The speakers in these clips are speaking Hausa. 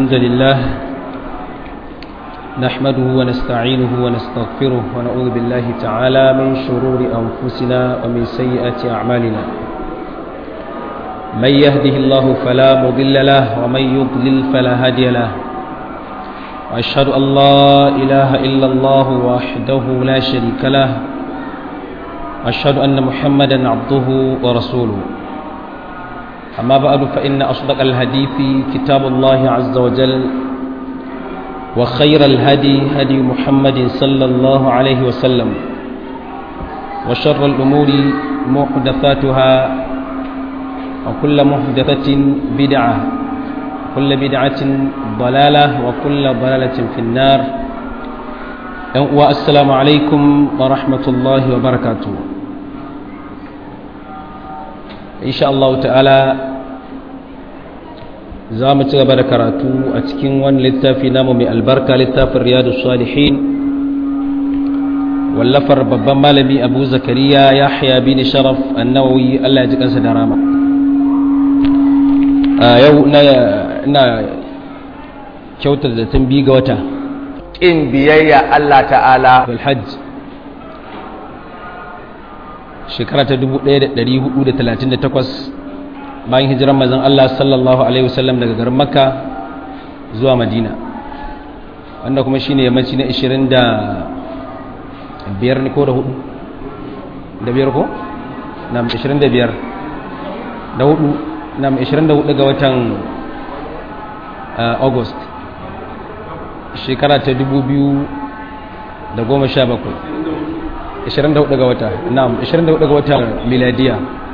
الحمد لله نحمده ونستعينه ونستغفره ونعوذ بالله تعالى من شرور أنفسنا ومن سيئات أعمالنا من يهده الله فلا مضل له ومن يضلل فلا هادي له وأشهد أن لا إله إلا الله وحده لا شريك له وأشهد أن محمدا عبده ورسوله أما بعد فإن أصدق الحديث كتاب الله عز وجل وخير الهدي هدي محمد صلى الله عليه وسلم وشر الأمور محدثاتها وكل محدثة بدعة وكل بدعة ضلالة وكل ضلالة في النار والسلام عليكم ورحمة الله وبركاته insha Allah ta'ala za mu ci gaba da karatu a cikin wani littafi namu mai albarka littafin riyadu salihin wallafar babban malami abu zakariya yahya bin sharaf annawawi Allah ya ji kansa da rama a yau ina kyautar da tun bi ga wata in biyayya Allah ta'ala hajj shekara ta 1438 bayan hijiran mazan Allah sallallahu Alaihi wasallam daga garin makka zuwa madina wanda kuma shine yammaci na 20 da biyar ne ko da hudu da biyar ko? na 25 da hudu na 24 ga watan august shekara ta 2017 24 ga wata na'am 24 ga watan miladiya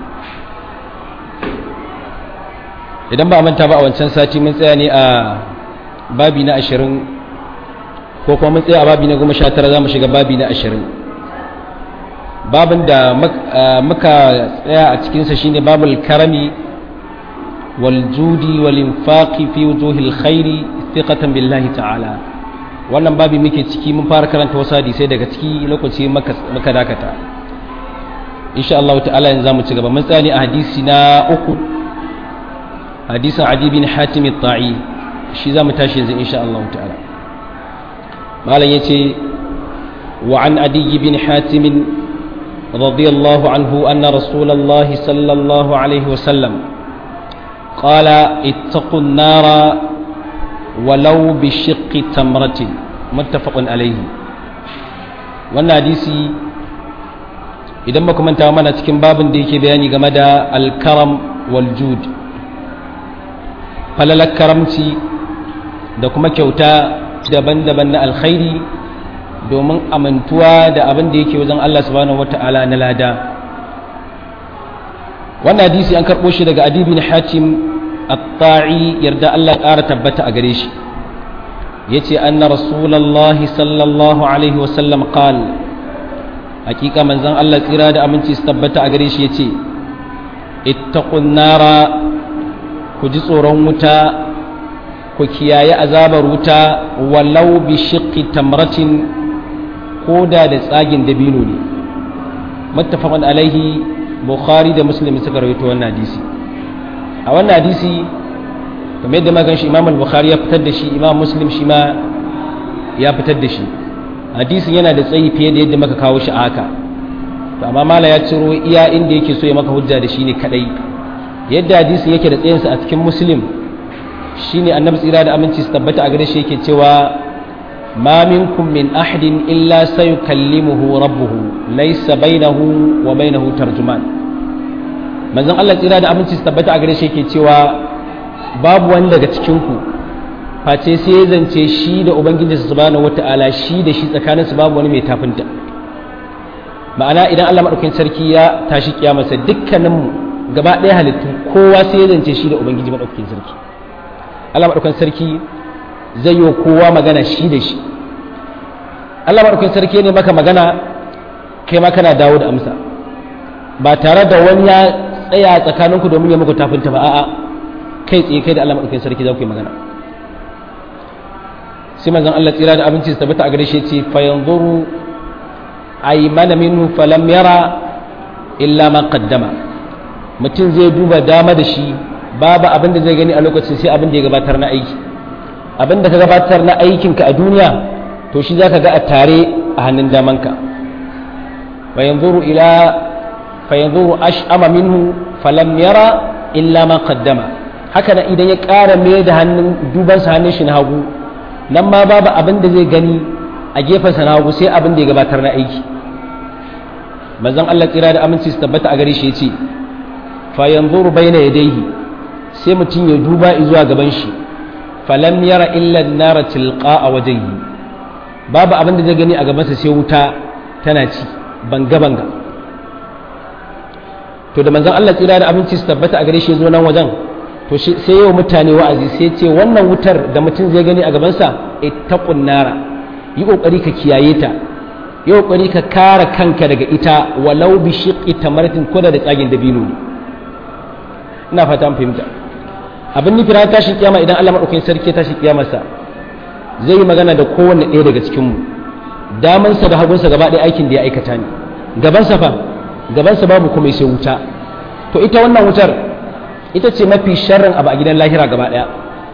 idan ba manta ba a wancan sati mun tsaya ne a babi na 20 ko kuma mun tsaya a babi na 19 za mu shiga babi na 20 babin da muka tsaya a cikinsa shine babul karami wal judi wal infaqi fi wujuhil khairi thiqatan billahi ta'ala wannan babi muke ciki mun fara karanta wasu hadisai daga ciki lokaci maka dakata insha Allah ta'ala yanzu zamu ci gaba mun tsani a hadisi na uku hadisin Adi bin Hatim al-Ta'i shi zamu tashi yanzu insha Allah ta'ala malam yace wa an Adi bin Hatim radiyallahu anhu anna Rasulullah sallallahu alaihi wasallam قال اتقوا النار walau bi shiqqi tamratin muttafaqun alayhi wannan hadisi idan ba manta mana cikin babin da yake bayani game da alkaram wal jud falalar karamci da kuma kyauta daban-daban na alkhairi domin amintuwa da abin da yake wajen Allah subhanahu wata'ala na lada wannan hadisi an karɓo shi daga adi bin hatim الطاعي يرد الله قارة تبت أقريش يتي أن رسول الله صلى الله عليه وسلم قال حقيقة من زن الله إرادة أمنتي استبت أقريش يتي اتقوا النار كجس رمتا كياي أزاب روتا ولو بشق تمرة كودا لساجن دبينوني متفق عليه بخاري ده مسلم سكرويتو والناديسي a wannan hadisi kamar yadda magan shi imam al-bukhari ya fitar da shi imam muslim shi ma ya fitar da shi hadisin yana da tsayi fiye da yadda maka kawo shi a haka to amma mala ya ciro iya inda yake so ya maka hujja da shi ne kadai yadda hadisin yake da tsayinsa a cikin muslim shine annabi tsira da aminci su tabbata a gare shi yake cewa ma minkum min ahadin illa sayukallimuhu rabbuhu laysa bainahu wa bainahu tarjuman manzon Allah tsira da aminci su tabbata a gare shi yake cewa babu wani daga cikin ku face sai ya zance shi da ubangiji subhanahu wataala shi da shi tsakanin su babu wani mai tafinta ma'ana idan Allah madaukakin sarki ya tashi kiyamarsa dukkanin mu gaba ɗaya halittu kowa sai ya zance shi da ubangiji madaukakin sarki Allah madaukakin sarki zai yi kowa magana shi da shi Allah madaukakin sarki ne maka magana kai ma kana dawo da amsa ba tare da wani ya tsaya tsakaninku domin ya muku tafinta ba a'a kai tsaye kai da Allah madaukakin sarki za ku yi magana sai manzon Allah tsira da abinci su tabbata a gare shi ce fa yanzuru aymana minhu falam yara illa ma qaddama mutum zai duba dama da shi babu abin da zai gani a lokacin sai abin da ya gabatar na aiki abin da ka gabatar na aikinka a duniya to shi za ka ga a tare a hannun damanka fayanzuru ila fayanzuru ash'ama minhu falam yara illa ma qaddama haka nan idan ya ƙara mai da hannun dubansa hannun shi na hagu nan ma babu abin da zai gani a gefensa na hagu sai abin da ya gabatar na aiki manzon Allah tsira da aminci su tabbata a gare shi ya ce fa yanzuru baina yadayhi sai mutum ya duba zuwa gaban shi falam yara illa an-nara tilqa wajhihi babu abin da zai gani a gabansa sai wuta tana ci banga banga to da manzon Allah tsira da aminci su tabbata a gare shi ya zo nan wajen to sai yau mutane wa'azi sai ce wannan wutar da mutum zai gani a gabansa ittaqun nara yi kokari ka kiyaye ta yi kokari ka kare kanka daga ita walau bi shiqqi tamaratin ko da tsagin dabino ne ina fata an fahimta abin nufi ran tashin kiyama idan Allah madaukakin sarki tashi kiyamarsa zai yi magana da kowanne ɗaya daga cikin mu damansa da hagunsa gaba ɗaya aikin da ya aikata ne gabansa fa gabansa babu kuma sai wuta to ita wannan wutar ita ce mafi sharrin abu a gidan lahira gaba daya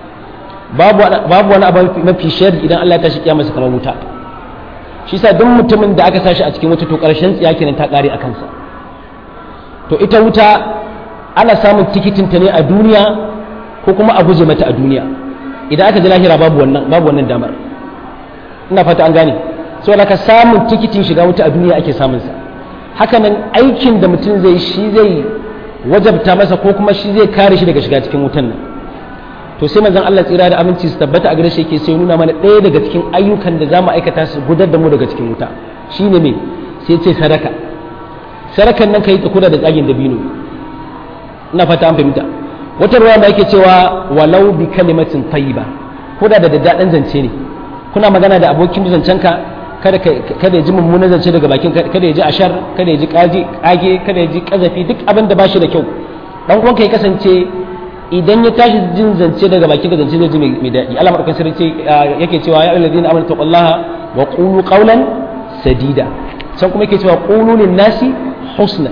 babu wani abu mafi sharri idan Allah ya tashi kiyama su kamar wuta shi sa duk mutumin da aka sashi a cikin wuta to karshen tsiya kenan ta kare a kansa to ita wuta ana samun tikitin ta ne a duniya ko kuma a guje mata a duniya idan aka ji lahira babu wannan babu wannan damar ina fata an gane saboda ka samun tikitin shiga wuta a duniya ake samun sa hakanan aikin da mutum zai shi zai wajabta masa ko kuma shi zai kare shi daga shiga cikin wutan nan to sai manzon Allah tsira da aminci su tabbata a gare shi yake sai nuna mana ɗaya daga cikin ayyukan da zamu aikata su gudar da mu daga cikin wuta shine me sai ce sadaka sadakan nan kai ta kula da tsagin dabino ina fata an fahimta wata ruwa da yake cewa walau bi kalimatin tayyiba ko da da daddaɗan zance ne kuna magana da abokin zancenka kada kada ya ji mummunan zance daga bakin kada ya ji ashar kada ya ji kaji kage kada ya ji kazafi duk abin da bashi da kyau dan uwanka ya kasance idan ya tashi jin zance daga bakin zance zai ji mai daɗi Allah madaukakin sarki yake cewa ya ayyuhallazina amanu taqullaha wa qulu qawlan sadida can kuma yake cewa qulu lin nasi husna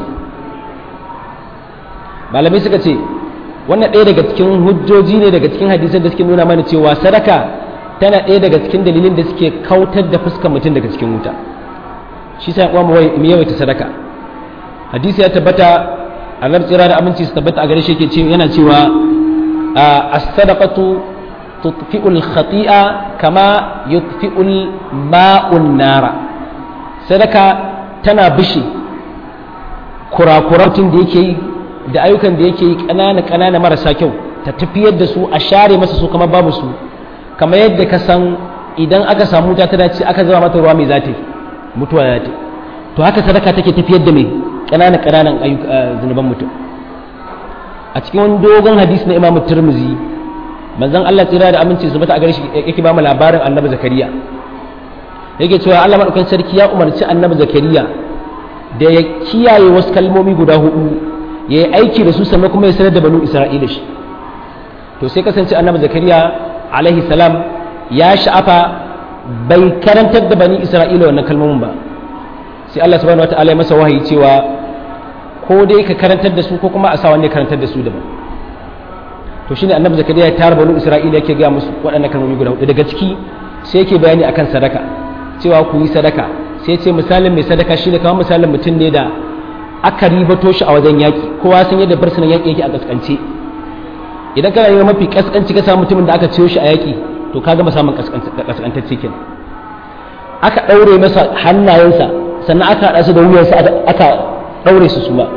malamai suka ce wannan ɗaya daga cikin hujjoji ne daga cikin hadisan da suke nuna mana cewa sadaka tana ɗaya daga cikin dalilin da suke kautar da fuskar mutum daga cikin wuta shi sa uwa mu yawaita sadaka hadisi ya tabbata annabi tsira da aminci su tabbata a gare shi yake cewa yana cewa as-sadaqatu tutfi'ul khati'a kama yutfi'ul ma'un nara sadaka tana bishi kurakuratun da yake yi da ayyukan da yake yi ƙanana ƙanana marasa kyau ta tafiyar da su a share masa su kamar babu su kamar yadda ka san idan aka samu wuta ta dace aka zama mata ruwa mai zata mutuwa za ta to haka sadaka take tafiyar da mai ƙananan ƙananan zunuban mutum a cikin wani dogon hadisi na imamu turmuzi manzon Allah tsira da aminci su bata a gare shi yake ba mu labarin annabi zakariya yake cewa Allah madaukakin sarki ya umarci annabi zakariya da ya kiyaye wasu kalmomi guda hudu ya yi aiki da su sannan kuma ya sanar da banu isra'ila shi to sai kasance annabi zakariya alaihi salam ya sha'afa bai karantar da bani isra'ila wannan kalmomin ba sai Allah subhanahu wataala ya masa wahayi cewa ko dai ka karantar da su ko kuma a sa wanda ya karantar da su daban to shine annabi zakariya ya tara banu isra'ila yake ga musu waɗannan kalmomi guda hudu daga ciki sai yake bayani akan sadaka cewa ku yi sadaka sai ce misalin mai sadaka shine kamar misalin mutum ne da aka ribato shi a wajen yaƙi kowa san yadda barsunan yaƙi yake a kaskance idan kana yi mafi kaskanci ka samu mutumin da aka ciyo shi a yaƙi to ka gama samun kaskantacce kenan aka ɗaure masa hannayensa sannan aka haɗa su da wuyansa aka ɗaure su suma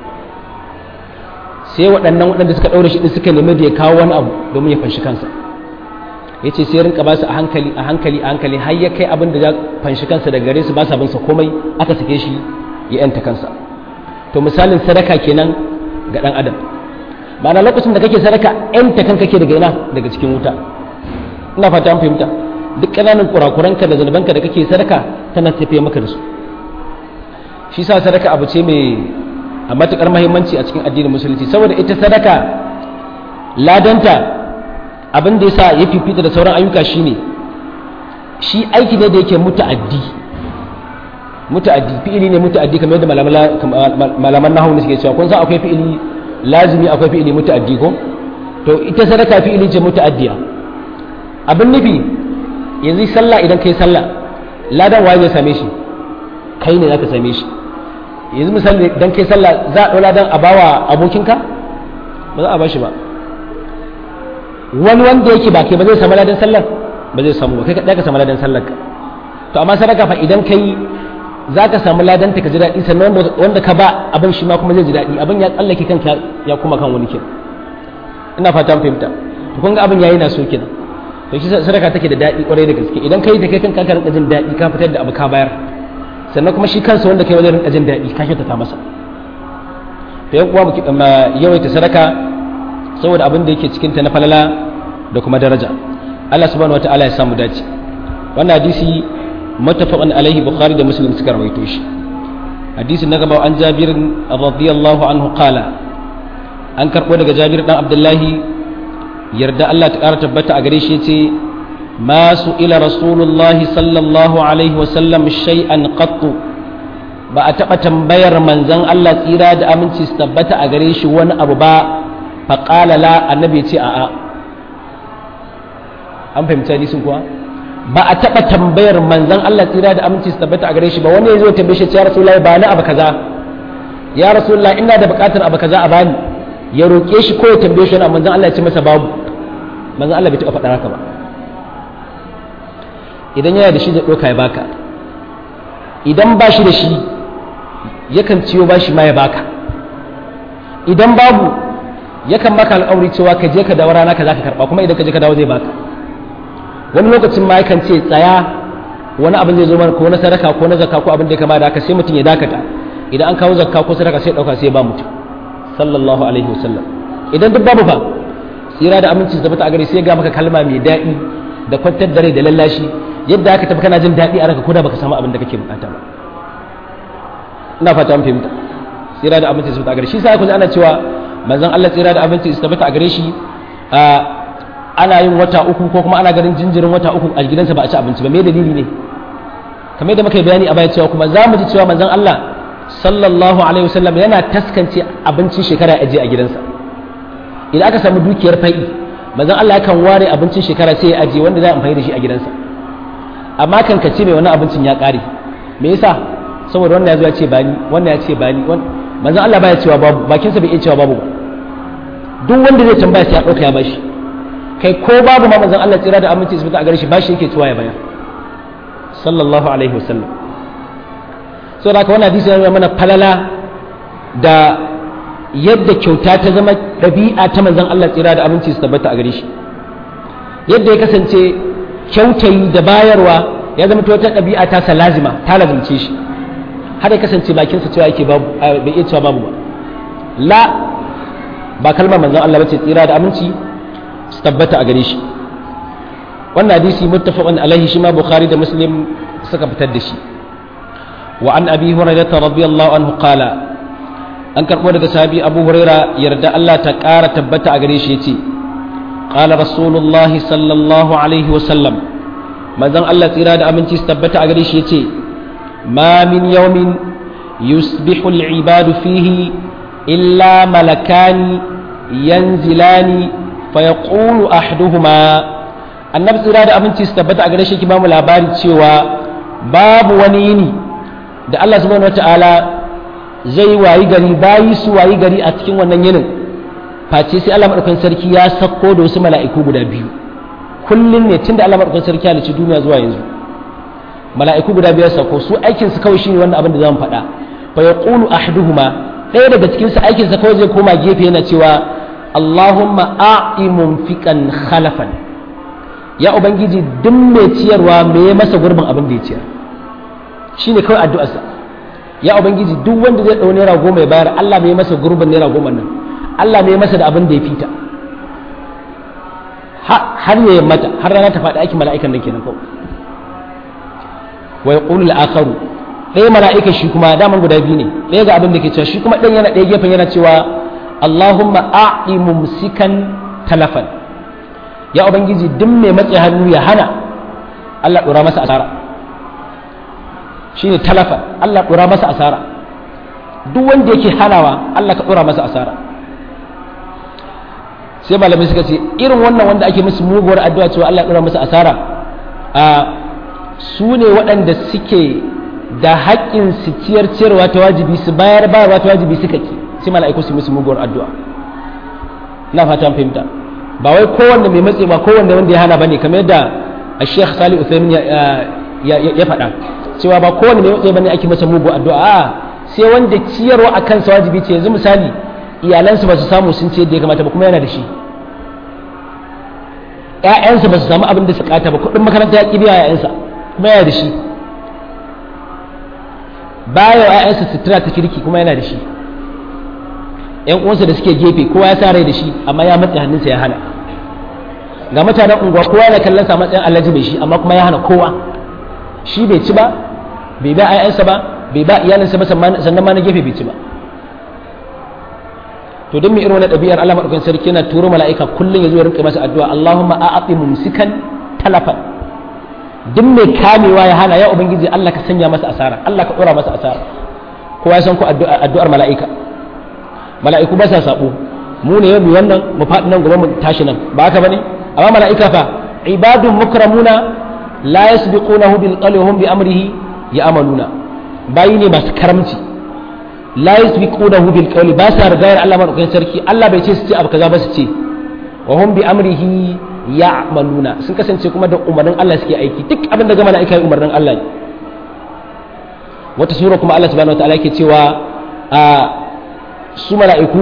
sai waɗannan waɗanda suka ɗaure shi ɗin suka nemi da ya kawo wani abu domin ya fanshi kansa ya ce sai rinka ba su a hankali a hankali a hankali har ya kai abin da ya fanshi kansa daga gare su ba sa bin sa komai aka sake shi ya yanta kansa to misalin sadaka kenan ga ɗan adam ma'ana lokacin da kake sadaka yanta kanka ke daga ina daga cikin wuta ina fata an fahimta duk ƙananan kurakuranka da zanubanka da kake sadaka tana tafiye maka da su shi sa sadaka abu ce mai a matuƙar mahimmanci a cikin addinin musulunci saboda ita sadaka ladanta abin da yasa ya fifita da sauran ayyuka shine shi aiki ne da yake muta'addi muta'addi fi'ili ne muta'addi kamar yadda malaman nahawu ne suke cewa kun san akwai fi'ili lazimi akwai fi'ili muta'addi ko to ita sadaka fi'ili ce muta'addiya abin nufi yanzu sallah idan kai sallah ladan waye zai same shi kai ne zaka same shi yanzu misali idan kai sallah za a ɗau ladan a bawa abokinka ba za a bashi ba wani wanda yake ba kai ba zai samu ladan sallar ba zai samu ba kai kaɗai ka samu ladan sallar ka to amma sadaka fa idan kai za ka samu ladan ta ka ji daɗi sannan wanda ka ba abin shi ma kuma zai ji daɗi abin ya tsallake kanka ya kuma kan wani kin ina fata mun fahimta to kun ga abin yayi na so kenan to shi sadaka take da daɗi kwarai da gaske idan kai da kai kanka ka rinka jin daɗi ka fitar da abu ka bayar sannan kuma shi kansa wanda kai wajen rinka jin daɗi ka kyautata masa to yan uwa mu yawaita sadaka saboda abin da yake cikin ta na falala da kuma daraja Allah subhanahu wataala ya samu dace wannan hadisi muttafaqun alaihi bukhari da muslim suka rawaito shi hadisi na gaba an jabir radiyallahu anhu qala an karbo daga jabir dan abdullahi yarda Allah ta kara tabbata a gare shi yace ma su ila rasulullahi sallallahu alaihi wa sallam shay'an qattu ba a taɓa tambayar manzon Allah tsira da aminci su tabbata a gare shi wani abu ba faƙala la annabi ce a'a an fahimci hadisin kuwa ba a taɓa tambayar manzon Allah tsira da aminci su tabbata a gare shi ba wani ya zo tambaye shi ya rasulullahi ba ni abu kaza ya rasulullahi ina da buƙatar abu kaza a bani ya roƙe shi ko ya tambaye shi wani manzon Allah ya ce masa babu manzon Allah bai taɓa faɗa haka ba idan yana da shi da ɗauka ya baka idan ba shi da shi yakan ciyo ba shi ma ya baka idan babu yakan maka alƙawari cewa ka je ka dawo rana ka za ka karɓa kuma idan ka je ka dawo zai baka wani lokacin ma yakan ce tsaya wani abin zai zo mana ko na sadaka ko na zakka ko abin da ya kama da haka sai mutum ya dakata idan an kawo zakka ko sadaka sai ɗauka sai ba mutum sallallahu alaihi wasallam idan duk babu fa tsira da aminci su tabbata a gare sai ya ga maka kalma mai daɗi da kwantar da rai da lallashi yadda aka tafi kana jin daɗi a ranka ko da baka samu abin da kake bukata ba ina fata an fahimta tsira da abinci su tabbata a gare shi sai ku ana cewa manzon Allah tsira da abinci su tabbata a gare shi ana yin wata uku ko kuma ana ganin jinjirin wata uku a gidansa ba a ci abinci ba me dalili ne kamar yadda muka yi bayani a baya cewa kuma za mu ji cewa manzon Allah sallallahu alaihi wasallam yana taskance abincin shekara ya aje a gidansa idan aka samu dukiyar fai'i manzon Allah yakan ware abincin shekara sai ya aje wanda za a amfani da shi a gidansa amma kan ka ce mai wani abincin ya kare me yasa saboda wannan ya zo ya ce bani wannan ya ce bani manzon Allah baya cewa babu bakinsa bai iya cewa babu ba duk wanda zai tambaya sai ya dauka ya bashi kai ko babu ma manzon Allah tsira da aminci su a gare shi bashi yake cewa ya bayar sallallahu alaihi wasallam so da wannan hadisi yana mana falala da yadda kyauta ta zama ɗabi'a ta manzon Allah tsira da aminci su tabbata a gare shi yadda ya kasance kyautayi da bayarwa ya zama ta wata ɗabi'a ta sa lazima ta lazimce shi har ya kasance bakinsa cewa yake babu bai iya cewa babu ba la ba kalmar manzon Allah bace tsira da aminci su tabbata a gare shi wannan hadisi muttafaqun alaihi shi ma bukhari da muslim suka fitar da shi wa an abi hurairah radiyallahu anhu qala an karbo daga sahabi abu huraira yarda Allah ta ƙara tabbata a gare shi yace qala rasulullahi sallallahu alaihi wa sallam manzon Allah tsira da aminci su tabbata a gare shi yace ma min yawmin yusbihu al-ibadu fihi illa malakani yanzilani fayaqulu ahduhuma annabi tsira da aminci su tabbata a gare shi ki ba mu labari cewa babu wani yini da Allah subhanahu wataala zai wayi gari bayi su wayi gari a cikin wannan yinin face sai Allah madaukakin sarki ya sako da wasu mala'iku guda biyu kullun ne tunda Allah madaukakin sarki ya halicci duniya zuwa yanzu mala'iku guda biyu sako su aikin su kawai shine wannan abin da zamu faɗa fa yaqulu ahduhuma ɗaya daga cikin su aikin sa kawai zai koma gefe yana cewa Allahumma a'i mumfiqan khalafan ya ubangiji duk mai ciyarwa me ya masa gurbin abin da ya ciyar shine kawai addu'arsa ya ubangiji duk wanda zai ɗau naira goma ya bayar Allah mai masa gurbin naira goma nan Allah mai masa da abin da ya fita har ya mata har rana ta faɗi aikin mala'ikan nan kenan kawai wa yaqulu al-akharu ɗaya mala'ika shi kuma daman guda biyu ne ɗaya ga abin da ke cewa shi kuma ɗan yana ɗaya gefen yana cewa Allahumma a'i mumsikan talafan ya ubangiji duk mai matse hannu ya hana Allah ɗora masa asara shine talafa Allah ɗora masa asara duk wanda yake hanawa Allah ka ɗora masa asara sai malamai suka ce irin wannan wanda ake musu muguwar addu'a cewa Allah ya dora musu asara a su ne waɗanda suke da haƙƙin su ciyar ciyarwa ta wajibi su bayar bayarwa ta wajibi suka ki sai mala'iku su musu muguwar addu'a ina fatan fahimta ba wai kowanne mai matse ba kowanne wanda ya hana bane kamar yadda Sheikh Salih Uthaymeen ya faɗa cewa ba kowanne mai matse bane ake masa muguwar addu'a a sai wanda ciyarwa a kansa wajibi ce yanzu misali iyalansu ba su samu sun ce da ya kamata ba kuma yana da shi ‘ya'yansa ba su samu abin da su kata ba kuɗin makaranta ya ƙi biya ‘ya'yansa kuma yana da shi baya wa ‘ya'yansa sutura ta kirki kuma yana da shi ‘yan uwansa da suke gefe kowa ya sa rai da shi amma ya matsa hannunsa ya hana ga mutanen unguwa kowa yana kallon sa matsayin alhaji bai shi amma kuma ya hana kowa shi bai ci ba bai ba ‘ya'yansa ba bai ba iyalinsa ba sannan ma na gefe bai ci ba to don mai irin wani ɗabi'ar Allah maɗaukakin sarki yana turo mala'ika kullum ya zo ya rinka masa addu'a Allahumma a'ati mumsikan talafan duk mai kamewa ya hana ya ubangiji Allah ka sanya masa asara Allah ka ɗora masa asara kowa ya san ku addu'ar mala'ika mala'iku ba sa sabo mu ne mu wannan mu faɗi nan gobe mu tashi nan ba haka bane amma mala'ika fa ibadun mukramuna la yasbiqunahu bil qawli hum bi amrihi ya'maluna bayi ne masu karamci la yasbiqunahu bil qawli ba sa rigayar Allah madaukakin sarki Allah bai ce su ce abu kaza ba su ce wa hum bi amrihi ya'maluna sun kasance kuma da umarnin Allah suke aiki duk abin da ga mala'ika yi umarnin Allah ne wata sura kuma Allah subhanahu wataala yake cewa a su mala'iku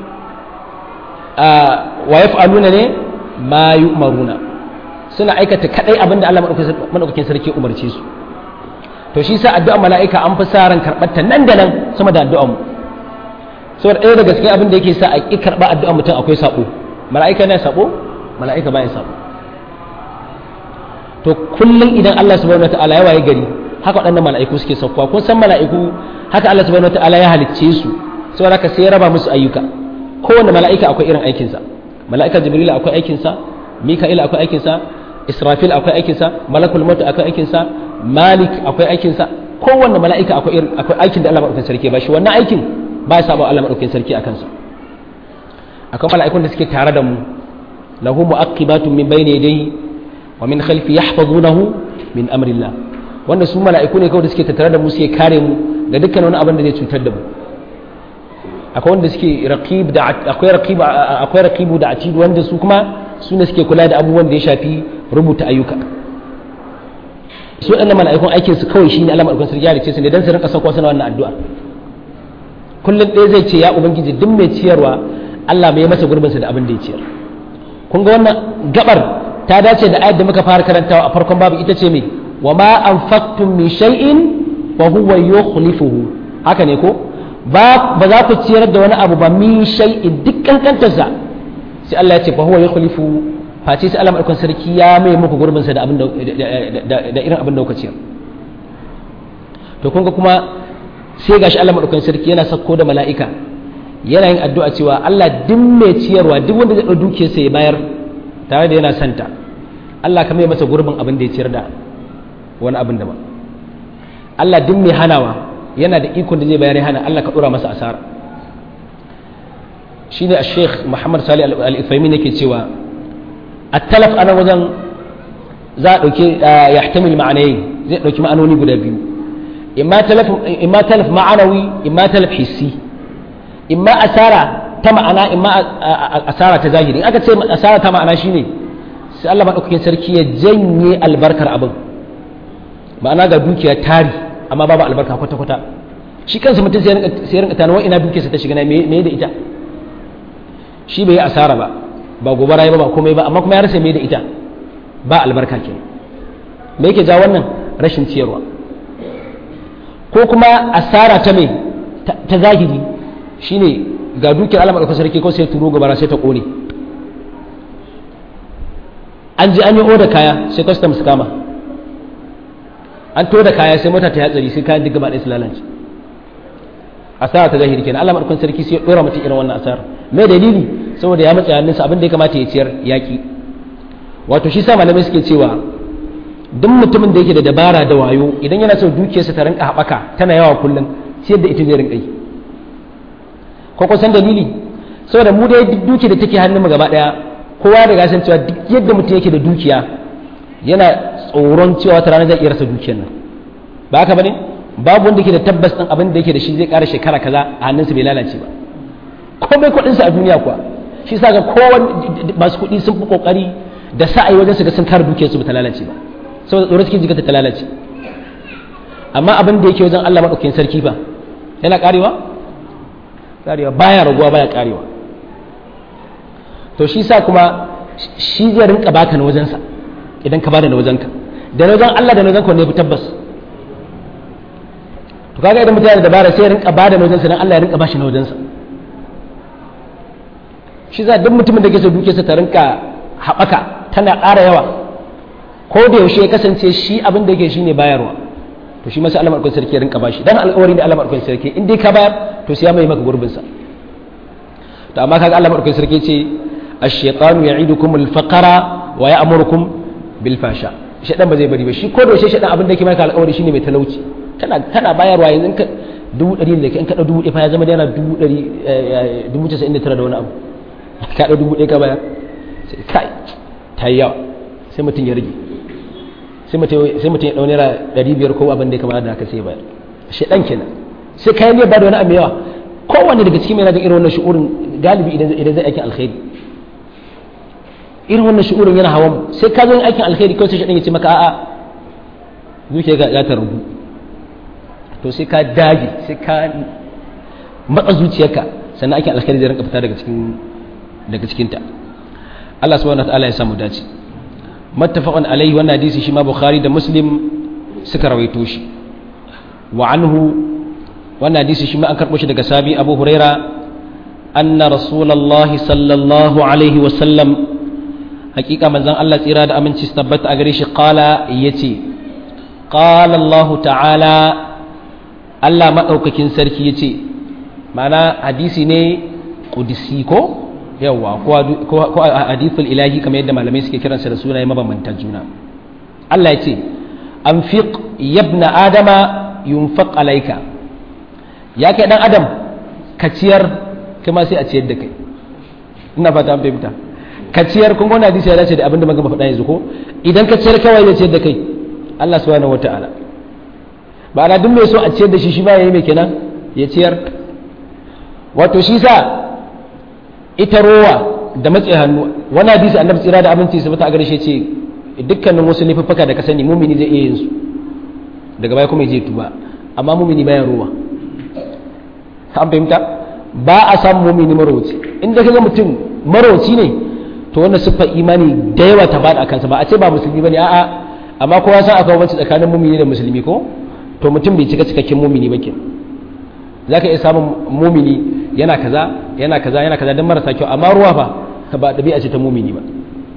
a wa yaf'aluna ne ma yu'maruna suna aikata kadai abin da Allah madaukakin sarki umarce su to shi sa addu'ar mala'ika an fi sa ran karɓar ta nan da nan sama da addu'ar mu saboda ɗaya daga cikin abin da yake sa a ƙi karɓa addu'ar mutum akwai saɓo mala'ika ne saɓo mala'ika ba ya saɓo to kullum idan Allah subhanahu wataala ya waye gari haka waɗannan mala'iku suke saukowa kun san mala'iku haka Allah subhanahu wataala ya halicce su saboda haka sai ya raba musu ayyuka kowanne mala'ika akwai irin aikinsa mala'ika jibril akwai aikinsa mika'il akwai aikinsa israfil akwai aikinsa malakul maut akwai aikinsa malik akwai aikinsa kowanne mala'ika akwai akwai aikin da Allah madaukakin sarki ba shi wannan aikin ba ya saba Allah madaukakin sarki akan sa akwai mala'ikun da suke tare da mu lahu mu'aqibatun min bayni yadayhi wa min khalfi yahfazunahu min amrillah wanda su mala'iku ne kawai da suke tattare da mu suke kare mu ga dukkan wani abin da zai cutar da mu akwai wanda suke raqib da akwai raqib akwai raqibu da atid wanda su kuma su ne suke kula da abubuwan da ya shafi rubuta ayyuka su waɗannan mala'ikun aikin su kawai shine Allah madaukakin sarki ya rice su ne dan su rinka sauko suna wannan addu'a kullum ɗaya zai ce ya ubangiji duk mai ciyarwa Allah mai masa gurbin sa da abin da ya ciyar kun ga wannan gabar ta dace da ayat da muka fara karantawa a farkon babu ita ce me wa ma anfaqtum min shay'in wa huwa yukhlifuhu haka ne ko ba ba za ku ciyar da wani abu ba min shay'in duk kankantarsa sai Allah ya ce fa huwa yukhlifu face sai Allah madaukakin sarki ya mai muku gurbin sa da abin da irin abin da kuka ciyar to kun ga kuma sai gashi Allah madaukakin sarki yana sako da mala'ika yana yin addu'a cewa Allah duk mai ciyarwa duk wanda zai ɗau dukiyarsa ya bayar tare da yana santa Allah ka mai masa gurbin abin da ya ciyar da wani abin da ba Allah duk mai hanawa yana da ikon da zai bayar ya hana Allah ka ɗora masa asara shine a sheikh muhammad sali al-ithaimin yake cewa at-talaf ana wajen za a ɗauki ya tamil ma'anayi zai ɗauki ma'anoni guda biyu imma talaf ma'anawi imma talaf hissi imma asara ta ma'ana imma asara ta zahiri aka ce asara ta ma'ana shine sai Allah madaukakin sarki ya janye albarkar abin ma'ana ga dukiya tari amma babu albarka kwata kwata shi kansa mutum sai ya rinka tana ina dukiyarsa ta shiga na me da ita shi bai yi asara ba ba gobara ya ba ba komai ba amma kuma ya rasa me da ita ba albarka ke me yake ja wannan rashin ciyarwa ko kuma asara ta me ta zahiri shine ga dukiyar Allah madaukakin sarki ko sai turo gobara sai ta kone an ji an yi oda kaya sai custom su kama an to da kaya sai mota ta hatsari sai kayan duk gaba ɗaya su lalace asara ta zahiri kenan Allah madaukakin sarki sai ya dora mutum irin wannan asara me dalili saboda ya matsa hannunsa abin da ya kamata ya ciyar yaki wato shi sa malamai suke cewa duk mutumin da yake da dabara da wayo idan yana so dukiyarsa ta rinka haɓaka tana yawa kullum ciyar da ita zai rinka yi ko kusan dalili saboda mu dai duk duki da take hannun mu gaba daya kowa da gasan cewa duk yadda mutum yake da dukiya yana tsoron cewa ta rana zai iya rasa dukiyar nan ba haka bane babu wanda ke da tabbas din abin da yake da shi zai ƙara shekara kaza a hannunsa bai lalace ba komai kuɗinsa a duniya kuwa shi sa ga kowan masu kuɗi sun fi ƙoƙari da sa'ai wajen su ga sun kare dukiyarsu ba ta lalace ba saboda tsoron cikin jikata ta lalace amma abin da yake wajen Allah maɗaukakin sarki ba yana ƙarewa ƙarewa baya raguwa baya ƙarewa to shi sa kuma shi zai rinka baka na wajensa idan ka bada na wajenka da na wajen Allah da na wajenka ne fi tabbas to kaga idan mutane da dabara sai ya rinka bada na wajensa dan Allah ya rinka bashi na wajensa shi za duk mutumin da ke so dukiyarsa ta rinka haɓaka tana ƙara yawa ko da yaushe ya kasance shi abin da yake shi ne bayarwa to shi masu alamar sarki ya rinka bashi dan alƙawari ne alamar sarki in dai ka bayar to sai ya mai maka gurbinsa to amma kaga alamar sarki ce ash-shaytanu ya'idukum al-faqra wa ya'murukum bil fasha shaytan ba zai bari ba shi ko da yaushe shaytan abin da yake maka alƙawari shine mai talauci tana tana bayarwa yanzu ka dubu ɗari da in ka ɗau dubu ɗaya fa ya zama da yana dubu ɗari dubu casa'in da tara da wani abu ka ɗau dubu ɗaya ka bayar sai kai ta yi yawa sai mutum ya rage sai mutum ya ɗau naira ɗari biyar ko abin da ya kamata da haka sai bayar shi ɗan kenan sai kayan ne ba da wani abu yawa kowanne daga cikin mai na jin irin wannan shi'urin galibi idan zai aikin alkhairi irin wannan shi'urin yana hawan sai ka zo yin aikin alkhairi kawai sai shi ɗan ya ce maka a'a zuciya ga ya ta rubu to sai ka dage sai ka matsa zuciyarka sannan aikin alkhairi zai rinka fita daga cikin daga cikinta Allah subhanahu wataala ya samu dace mattafaqan alaihi wannan hadisi shi ma bukhari da muslim suka rawaito shi wa anhu wannan hadisi shi ma an karbo shi daga sabi abu huraira anna rasulullahi sallallahu alaihi wa sallam hakika manzon Allah tsira da aminci su tabbata a gare shi qala yace qala Allah ta'ala Allah madaukakin sarki yace ma'ana hadisi ne qudsi ko yawa ko hadithul ilahi kamar yadda malamai suke kiransa da sunaye mabambantan juna Allah ya ce anfiq yabna adama yunfaq alayka ya kai dan adam ka ciyar kuma sai a ciyar da kai ina fata an fahimta ka ciyar kun wannan hadisi ya dace da abinda muka faɗa yanzu ko idan ka ciyar kawai ya ciyar da kai Allah subhanahu wataala ba ana duk mai so a ciyar da shi shi ba yayi mai kenan ya ciyar wato shi sa ita rowa da matse hannu wani hadisi annabi tsira da abinci su a gare shi ce dukkanin wasu laifuffuka da ka sani mumini zai iya yin su daga baya kuma je tuba amma mumini baya rowa an fahimta ba a samun mumini marauci inda kaga mutum marauci ne to wannan siffar imani da yawa ta bada kansa ba a ce ba musulmi bane a'a amma kowa san akwai banci tsakanin mumini da musulmi ko to mutum bai cika cikakken mumini ba ke zaka iya samun mumini yana kaza yana kaza yana kaza don marasa kyau amma ruwa fa ba ɗabi'a ce ta mumini ba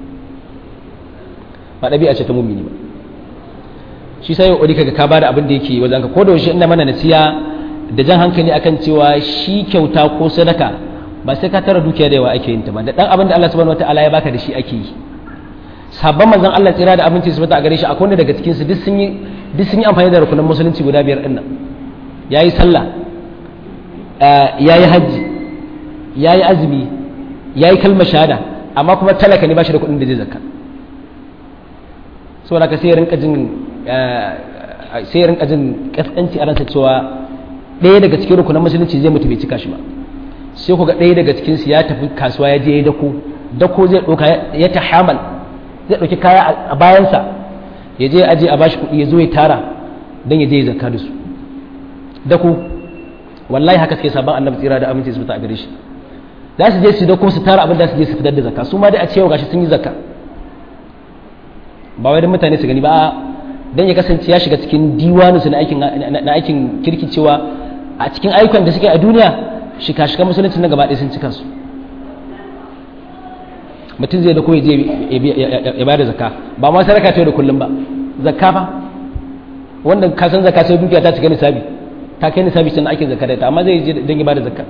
ba ɗabi'a ce ta mumini ba shi sai yau kaga ka bada abin da yake wajen ka ko da yaushe ina mana nasiya da jan hankali akan cewa shi kyauta ko sadaka ba sai ka tara dukiya da yawa ake yin ta ba da dan abin da Allah subhanahu wataala ya baka da shi ake yi sabon manzon Allah tsira da abinci su bata a gare shi akwai wanda daga cikin su duk sun yi duk sun yi amfani da rukunin musulunci guda biyar din nan yayi sallah yayi hajji yayi azumi yayi kalmar shahada amma kuma talaka ne ba shi da kuɗin da zai zakka saboda ka sai rinka jin sai rinka jin kaskanci a ransa cewa ɗaya daga cikin rukunan musulunci zai mutu bai cika shi ba sai ku ga ɗaya daga cikin su ya tafi kasuwa ya je ya dako dako zai ɗauka ya ta hamal zai ɗauki kaya a bayansa ya je aje a bashi kuɗi ya zo ya tara don ya je ya zakka da su dako wallahi haka suke sabon annabi tsira da aminci su fita a gare shi za su je su dako su tara abin da su je su fitar da zakka su ma dai a cewa gashi sun yi zakka ba wai don mutane su gani ba don ya kasance ya shiga cikin diwaninsu na aikin na aikin kirki cewa a cikin ayyukan da suke a duniya shika-shikan musulunci na gaba ɗaya sun cika su mutum zai da ko je ya bayar da zakka ba ma sadaka ta da kullum ba zakka fa wanda ka san zakka sai dukiya ta cika nisabi ta kai nisabi sun ake zakka da ta amma zai je don ya bayar da zakka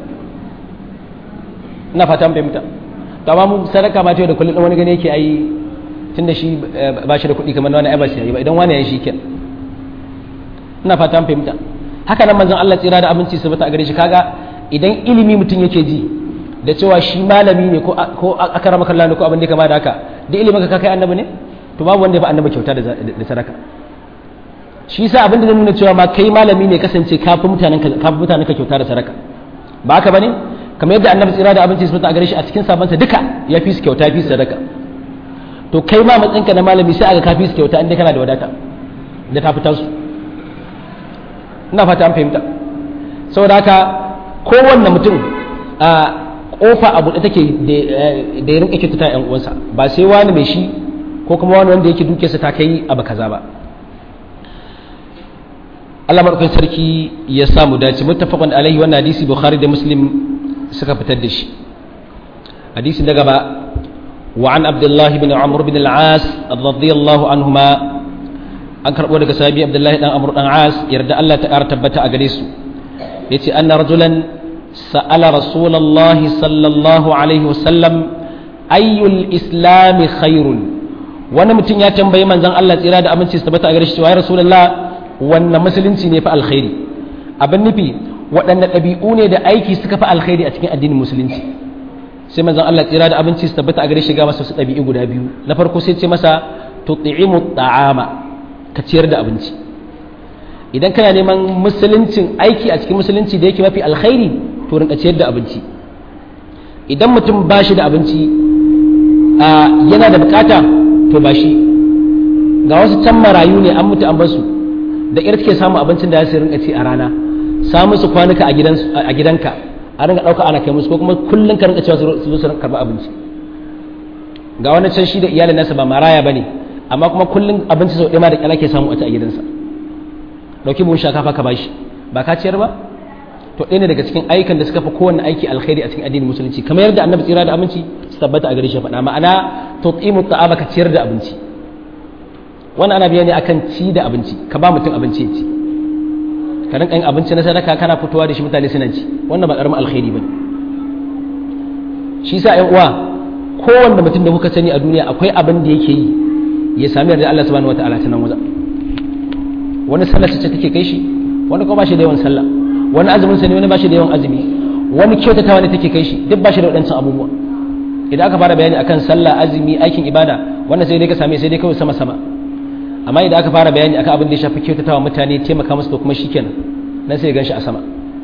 ina fata mun fahimta to amma mu sadaka ma ta da kullum wani gane yake ai tunda shi ba shi da kuɗi kamar wani ai ba shi yayi ba idan wani yayi shi ken ina fata mun fahimta haka nan manzon Allah tsira da abinci su bata a gare shi kaga idan ilimi mutum yake ji da cewa shi malami ne ko ko akarama kallah ne ko abin da kama da haka da ilimin ka kai annabi ne to babu wanda ya fi annabi kyauta da sadaka shi yasa abin da zai nuna cewa ma kai malami ne kasance kafin mutanen ka kafin mutanen ka kyauta da sadaka ba haka bane kamar yadda annabi tsira da abinci su a gare shi a cikin sabansa duka ya fi su kyauta ya fi su sadaka to kai ma matsayinka na malami sai aga ka fi su kyauta inda kana da wadata da ta fitar su ina fata an fahimta saboda haka kowanne mutum a kofa a buɗe take da ya rinka kyautata yan uwansa ba sai wani mai shi ko kuma wani wanda yake duke sa ta kai abu kaza ba Allah madaukakin sarki ya samu dace muttafaqun alaihi wannan hadisi bukhari da muslim suka fitar da shi hadisi na gaba wa an abdullahi bin amr bin al-as radiyallahu anhuma an karbo daga sahabi abdullahi dan amr dan as yarda Allah ta ƙara tabbata a gare su yace anna rajulan sa'ala rasulullahi sallallahu alaihi wasallam ayyul islam khairun wani mutum ya tambayi manzon Allah tsira da aminci su tabbata a gare shi cewa ya rasulullah wannan musulunci ne fa alkhairi abin nufi waɗanne ɗabi'u ne da aiki suka fi alkhairi a cikin addinin musulunci sai manzon Allah tsira da abinci su tabbata a gare shi ga masa su ɗabi'u guda biyu na farko sai ce masa tut'imu ta'ama ka ciyar da abinci idan kana neman musuluncin aiki a cikin musulunci da yake mafi alkhairi to rinka ciyar da abinci idan mutum ba shi da abinci yana da bukata to ba shi ga wasu can marayu ne an mutu an basu da ƙyar suke samun abincin da ya su rinka ci a rana samun su kwanuka a gidanka a rinka ɗauka ana kai musu ko kuma kullum ka rinka cewa su zo su karɓi abinci ga wani can shi da iyalin nasa ba maraya ba ne amma kuma kullum abinci sau ɗaya ma da ƙyar ke samu a ci a gidansa ɗauki buhun shakafa ka bashi ba ka ciyar ba to ɗaya ne daga cikin ayyukan da suka fi kowanne aiki alkhairi a cikin addinin musulunci kamar yadda annabi tsira da abinci su tabbata a gare shi faɗa ma'ana tut'imu ta'ama ka ciyar da abinci wannan ana biya ne akan ci da abinci ka ba mutum abinci ya ci ka rinka yin abinci na sadaka kana fitowa da shi mutane suna ci wannan ba karamin alkhairi bane shi sa ƴan uwa kowanne mutum da kuka sani a duniya akwai abin da yake yi ya sami yarda Allah subhanahu wataala ta nan wajen wani sallah ce take kai shi wani kuma ba shi da yawan sallah wani azumin sa ne wani ba shi da yawan azumi wani kyautatawa ne take kai shi duk ba shi da waɗancan abubuwa idan aka fara bayani akan sallah azumi aikin ibada wannan sai dai ka same sai dai kawai sama sama amma idan aka fara bayani akan abin da ya shafi kyautatawa mutane taimaka musu to kuma shikenan nan sai ya ganshi a sama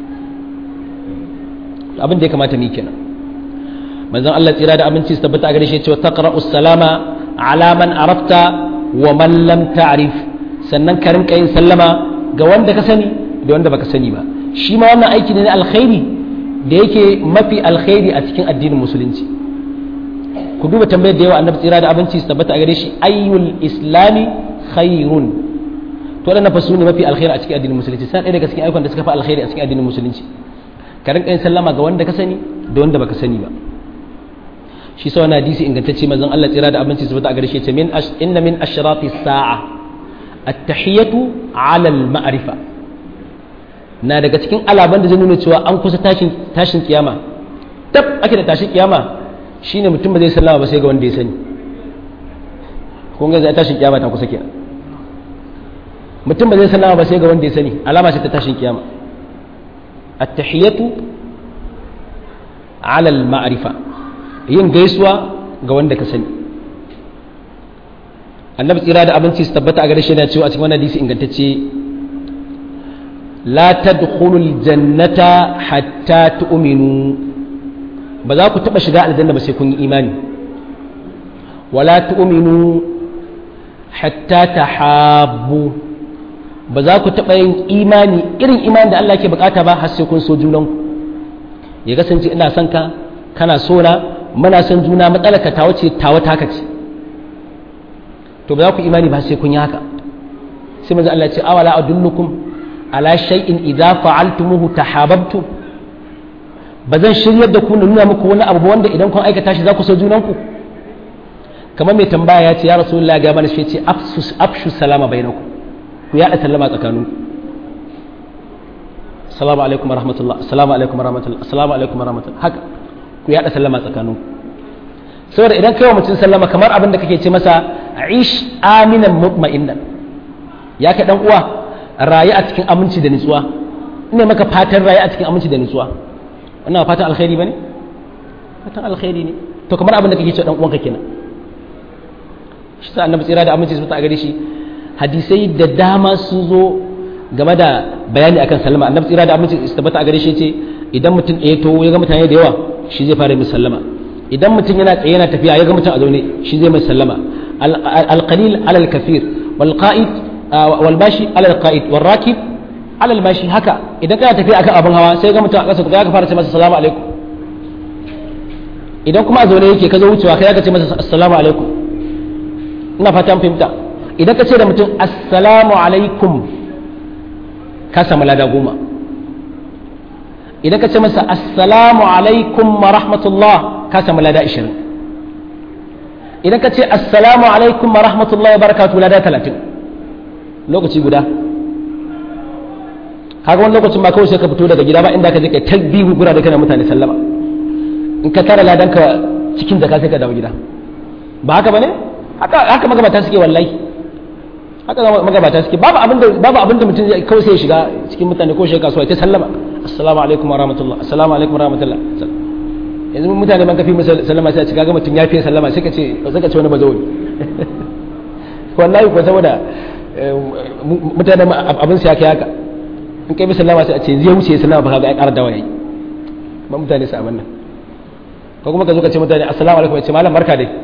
abin da ya kamata mu yi kenan manzon Allah tsira da aminci su tabbata a gare shi ya ce taqra'us salama ala man arafta wa man lam ta'rif sannan ka rinka yin sallama ga wanda ka sani da wanda baka sani ba shi ma wannan aiki ne na alkhairi da yake mafi alkhairi a cikin addinin musulunci ku duba tambayar da yawa annabi tsira da abinci su tabbata a gare shi ayyul islami khairun to wadannan fa sune mafi alkhairi a cikin addinin musulunci sai ɗaya daga cikin ayyukan da suka fi alkhairi a cikin addinin musulunci ka rinka yin sallama ga wanda ka sani da wanda baka sani ba shi sa wannan hadisi ingantacce manzon Allah tsira da abinci su tabbata a gare shi ce min inna min ashrati sa'a at-tahiyatu 'ala al-ma'rifa na daga cikin alaban da zai nuna cewa an kusa tashin tashin kiyama tab ake da tashin kiyama shine mutum ba zai sallama ba sai ga wanda ya sani kun ga zai tashin kiyama ta kusa kenan mutum ba zai sallama ba sai ga wanda ya sani alama ce ta tashin kiyama at-tahiyatu ala al-ma'rifa yin gaisuwa ga wanda ka sani annabi tsira da abinci su tabbata a gare shi yana cewa a cikin wannan hadisi ingantacce la tadkhulul jannata hatta tu'minu ba za ku taba shiga aljanna ba sai kun yi imani wala tu'minu hatta tahabbu ba za ku taba yin imani irin imani da Allah ke bukata ba har sai kun so junanku ya kasance ina son ka kana so na muna son juna matsalar ka tawo ce tawo taka ce to ba za ku imani ba sai kun yi haka sai manzo Allah ya ce awala adullukum ala shay'in idza fa'altumuhu tahabbtum ba zan shiryar da ku na nuna muku wani abu wanda idan kun aikata shi za ku so junanku kamar mai tambaya ya ce ya rasulullah ga mana shi ce afsus afshu salama bainakum ku yaɗa sallama tsakaninku assalamu alaikum warahmatullah assalamu alaikum warahmatullah assalamu alaikum warahmatullah haka ku yaɗa sallama tsakaninku saboda idan kai wa mutum sallama kamar abin da kake ce masa aish aminan mutma'innan ya kai dan uwa rayu a cikin aminci da nutsuwa ina maka fatan rayu a cikin aminci da nutsuwa wannan fatan alkhairi bane fatan alkhairi ne to kamar abin da kake cewa dan uwanka kenan shi sa annabi tsira da aminci su ta gare shi hadisai da dama sun zo game da bayani akan sallama annabi tsira da aminci su tabbata a gare shi ce idan mutum ɗaya to ya ga mutane da yawa shi zai fara mai sallama idan mutum yana tsaye yana tafiya ya ga mutum a zaune shi zai mai sallama alqalil alal kathir wal qa'id wal bashi alal qa'id wal rakib alal bashi haka idan kana tafiya akan abin hawa sai ga mutum a ƙasa ka fara ce masa assalamu alaikum idan kuma a zaune yake ka zo wucewa kai ka ce masa assalamu alaikum ina fata an fahimta idan ka ce da mutum assalamu alaikum ka samu lada goma idan ka ce masa assalamu alaikum wa rahmatullah ka samu lada ishirin idan ka ce assalamu alaikum wa rahmatullah wa barakatu lada talatin lokaci guda kaga wani lokacin ba kawai sai ka fito daga gida ba inda ka je ka talbihu gura da kana mutane sallama in ka tara ladan ka cikin zaka sai ka dawo gida ba haka bane haka haka magabata suke wallahi haka magabata suke babu abinda babu abinda mutum zai kawai sai ya shiga cikin mutane ko shiga kasuwa ta sallama assalamu alaikum wa rahmatullah assalamu alaikum wa rahmatullah yanzu mutane ban kafi masa sallama sai a cika ga mutum ya fiye sallama sai ka ce sai ka ce wani bazawai wallahi ko saboda mutane abin sai kai haka in kai sallama sai a ce zai wuce sallama ba ga ya ƙara dawa yayi ba mutane su abin nan ko kuma ka zo ka ce mutane assalamu alaikum ya ce malam barka dai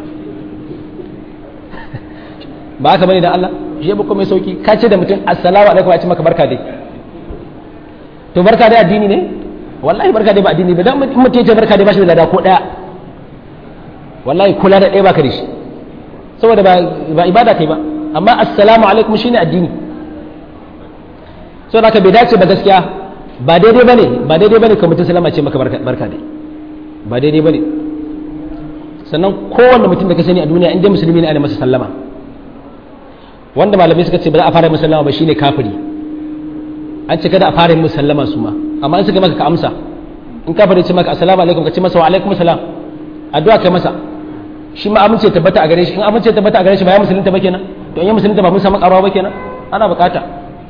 ba haka bane da Allah shi ba mai sauki ka ce da mutum assalamu alaikum ya ce maka barka dai to barka dai addini ne wallahi barka dai ba addini ba dan mutum ya ce barka dai ba shi da lada ko daya wallahi kula da daya baka da shi saboda ba ba ibada kai ba amma assalamu alaikum shine addini saboda haka bai dace ba gaskiya ba daidai bane ba daidai bane ka mutum sallama ce maka barka dai ba daidai bane sannan kowanne mutum da ka sani a duniya in dai musulmi ne ana masa sallama wanda malamai suka ce ba za a fara musallama ba shine kafiri an ce kada a fara yin musallama su ma amma in suka maka ka amsa in kafiri ce maka assalamu alaikum ka ce masa wa alaikum salam addu'a kai masa shi ma amince tabbata a gare shi in amince tabbata a gare shi ba ya musulunta ba kenan to in ya musulunta ba mun samu karawa ba kenan ana bukata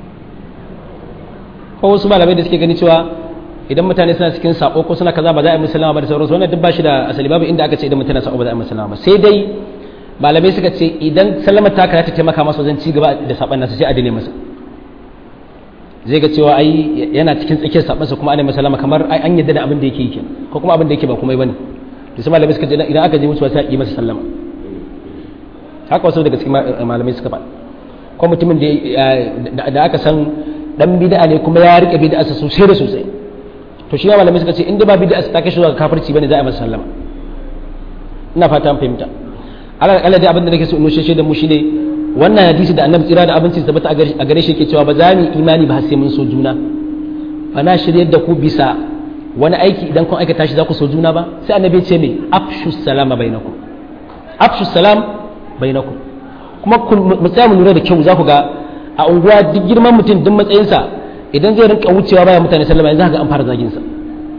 ko wasu malamai da suke gani cewa idan mutane suna cikin sako ko suna kaza ba za a yi musallama ba da sauransu wannan duk ba shi da asali babu inda aka ce idan mutane sako ba za a yi musallama ba sai dai malamai suka ce idan sallama ta ta taimaka masa wajen ci gaba da saban nasa sai a dane masa zai ga cewa ai yana cikin tsakiyar sabansa kuma ana masa kamar ai an yadda da abin da yake yi ko kuma abin da yake ba komai bane to sai malamai suka ce idan aka je mutuwa sai a yi masa sallama haka wasu daga cikin malamai suka faɗa ko mutumin da da aka san dan bid'a ne kuma ya rike bid'a sa sosai da sosai to shi malamai suka ce in da ba bid'a ta kai shi zuwa kafirci bane za a yi masa sallama ina fata an fahimta ala kala da abin da nake so in nushe da mu shine wannan hadisi da annabi tsira da abinci tabbata a gare shi yake cewa ba za mu imani ba sai mun so juna fa na shiryar da ku bisa wani aiki idan kun aikata shi za ku so juna ba sai annabi ya ce me afshu salama bainakum afshu salam bainakum kuma mu tsaya mu lura da kyau za ku ga a unguwa duk girman mutum duk matsayinsa idan zai rinka wucewa baya mutane sallama yanzu ga an fara zagin sa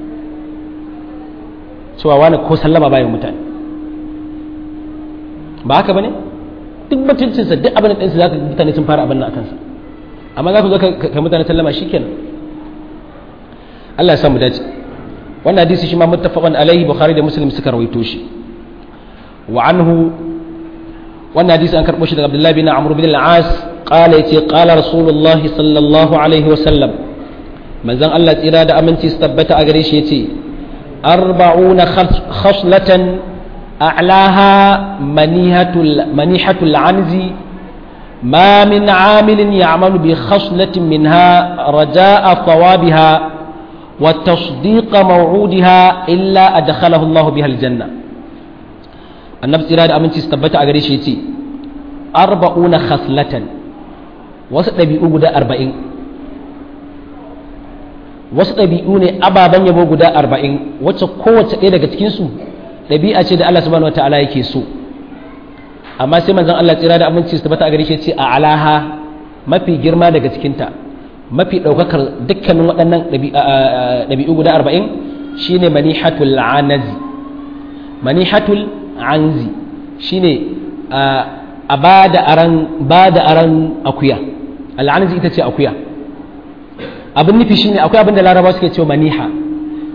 cewa wani ko sallama baya mutane ba haka bane duk mutuncinsa duk abin da ɗinsa za ka mutane sun fara abin nan a kansa amma za ku zo ka mutane sallama shi kenan Allah ya samu dace wannan hadisi shi ma muttafaqan alaihi bukhari da muslim suka rawaito shi wa anhu wannan hadisi an karbo shi daga abdullahi bin amr bin al-as qala yace qala rasulullahi sallallahu alaihi wa sallam manzon Allah tsira da aminci su tabbata a gare shi yace arba'una khaslatan أعلاها منيهة منيحة العنز ما من عامل يعمل بخصلة منها رجاء ثوابها وتصديق موعودها إلا أدخله الله بها الجنة النفس إرادة أمن تستبت أغريش يتي أربعون خصلة wasu ɗabi'u guda arba'in wasu ɗabi'u ne ababen yabo guda arba'in wacce kowace ɗaya daga cikinsu ɗabi'a ce da Allah subhanahu wataala yake so amma sai manzon Allah tsira da aminci su tabbata a gare shi ce a alaha mafi girma daga cikinta mafi ɗaukakar dukkanin waɗannan ɗabi'u guda arba'in shine manihatul anazi manihatul anzi shine a ba da aran ba da aran akuya al'anazi ita ce akuya abin nufi shine akwai abin da laraba suke cewa maniha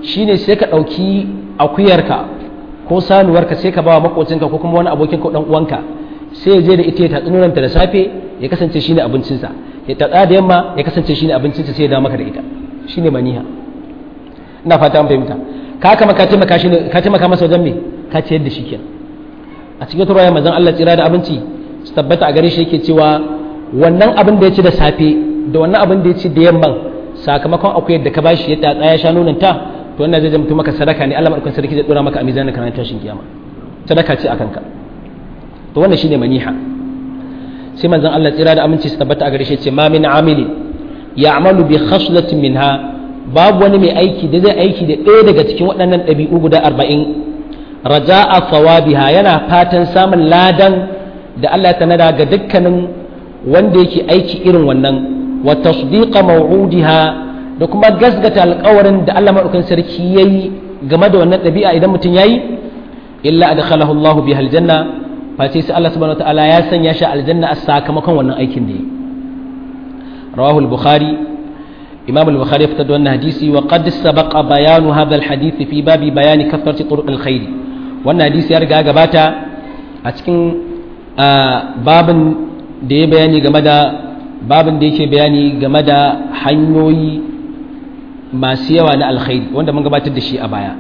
shine sai ka ɗauki akuyarka ko sanuwarka sai ka ba wa makocinka ko kuma wani abokin ka dan uwanka sai ya je da ita ya tatsi nonanta da safe ya kasance shine abincinsa ya tatsa da yamma ya kasance shine abincinsa sai ya dawo maka da ita shine maniha ina fata an fahimta ka kama ka taimaka shi ka taimaka masa wajen me ka ciyar da shi kenan a cikin turaya manzon Allah tsira da abinci su tabbata a gare shi yake cewa wannan abin da ya ci da safe da wannan abin da ya ci da yamman sakamakon akwai yadda ka bashi ya tatsa ya sha nonon ta to wannan zai zama maka sadaka ne Allah madaukakin sarki zai dora maka a mizanin kana tashin kiyama sadaka ce akan ka to wannan shine maniha sai manzon Allah tsira da aminci su tabbata a gare shi ce ma min amili ya'malu bi khaslatin minha babu wani mai aiki da zai aiki da ɗaya daga cikin waɗannan ɗabi'u guda arba'in raja'a thawabiha yana fatan samun ladan da Allah ya tanada ga dukkanin wanda yake aiki irin wannan wa tasdiqa maw'udiha da kuma gasgata alƙawarin da Allah madaukakin sarki yayi game da wannan ɗabi'a idan mutum yayi illa adkhalahu Allahu biha aljanna face sai Allah subhanahu wataala ya sanya shi aljanna a sakamakon wannan aikin da yi rawahu al-bukhari imam al-bukhari ya fitar da wannan hadisi wa qad sabaqa bayanu hadha al-hadith fi babi bayani kathrati turuq al-khair wannan hadisi ya riga gabata a cikin babin da ya bayani game da babin da yake bayani game da hanyoyi masu yawa na alkhairi wanda mun gabatar da shi a baya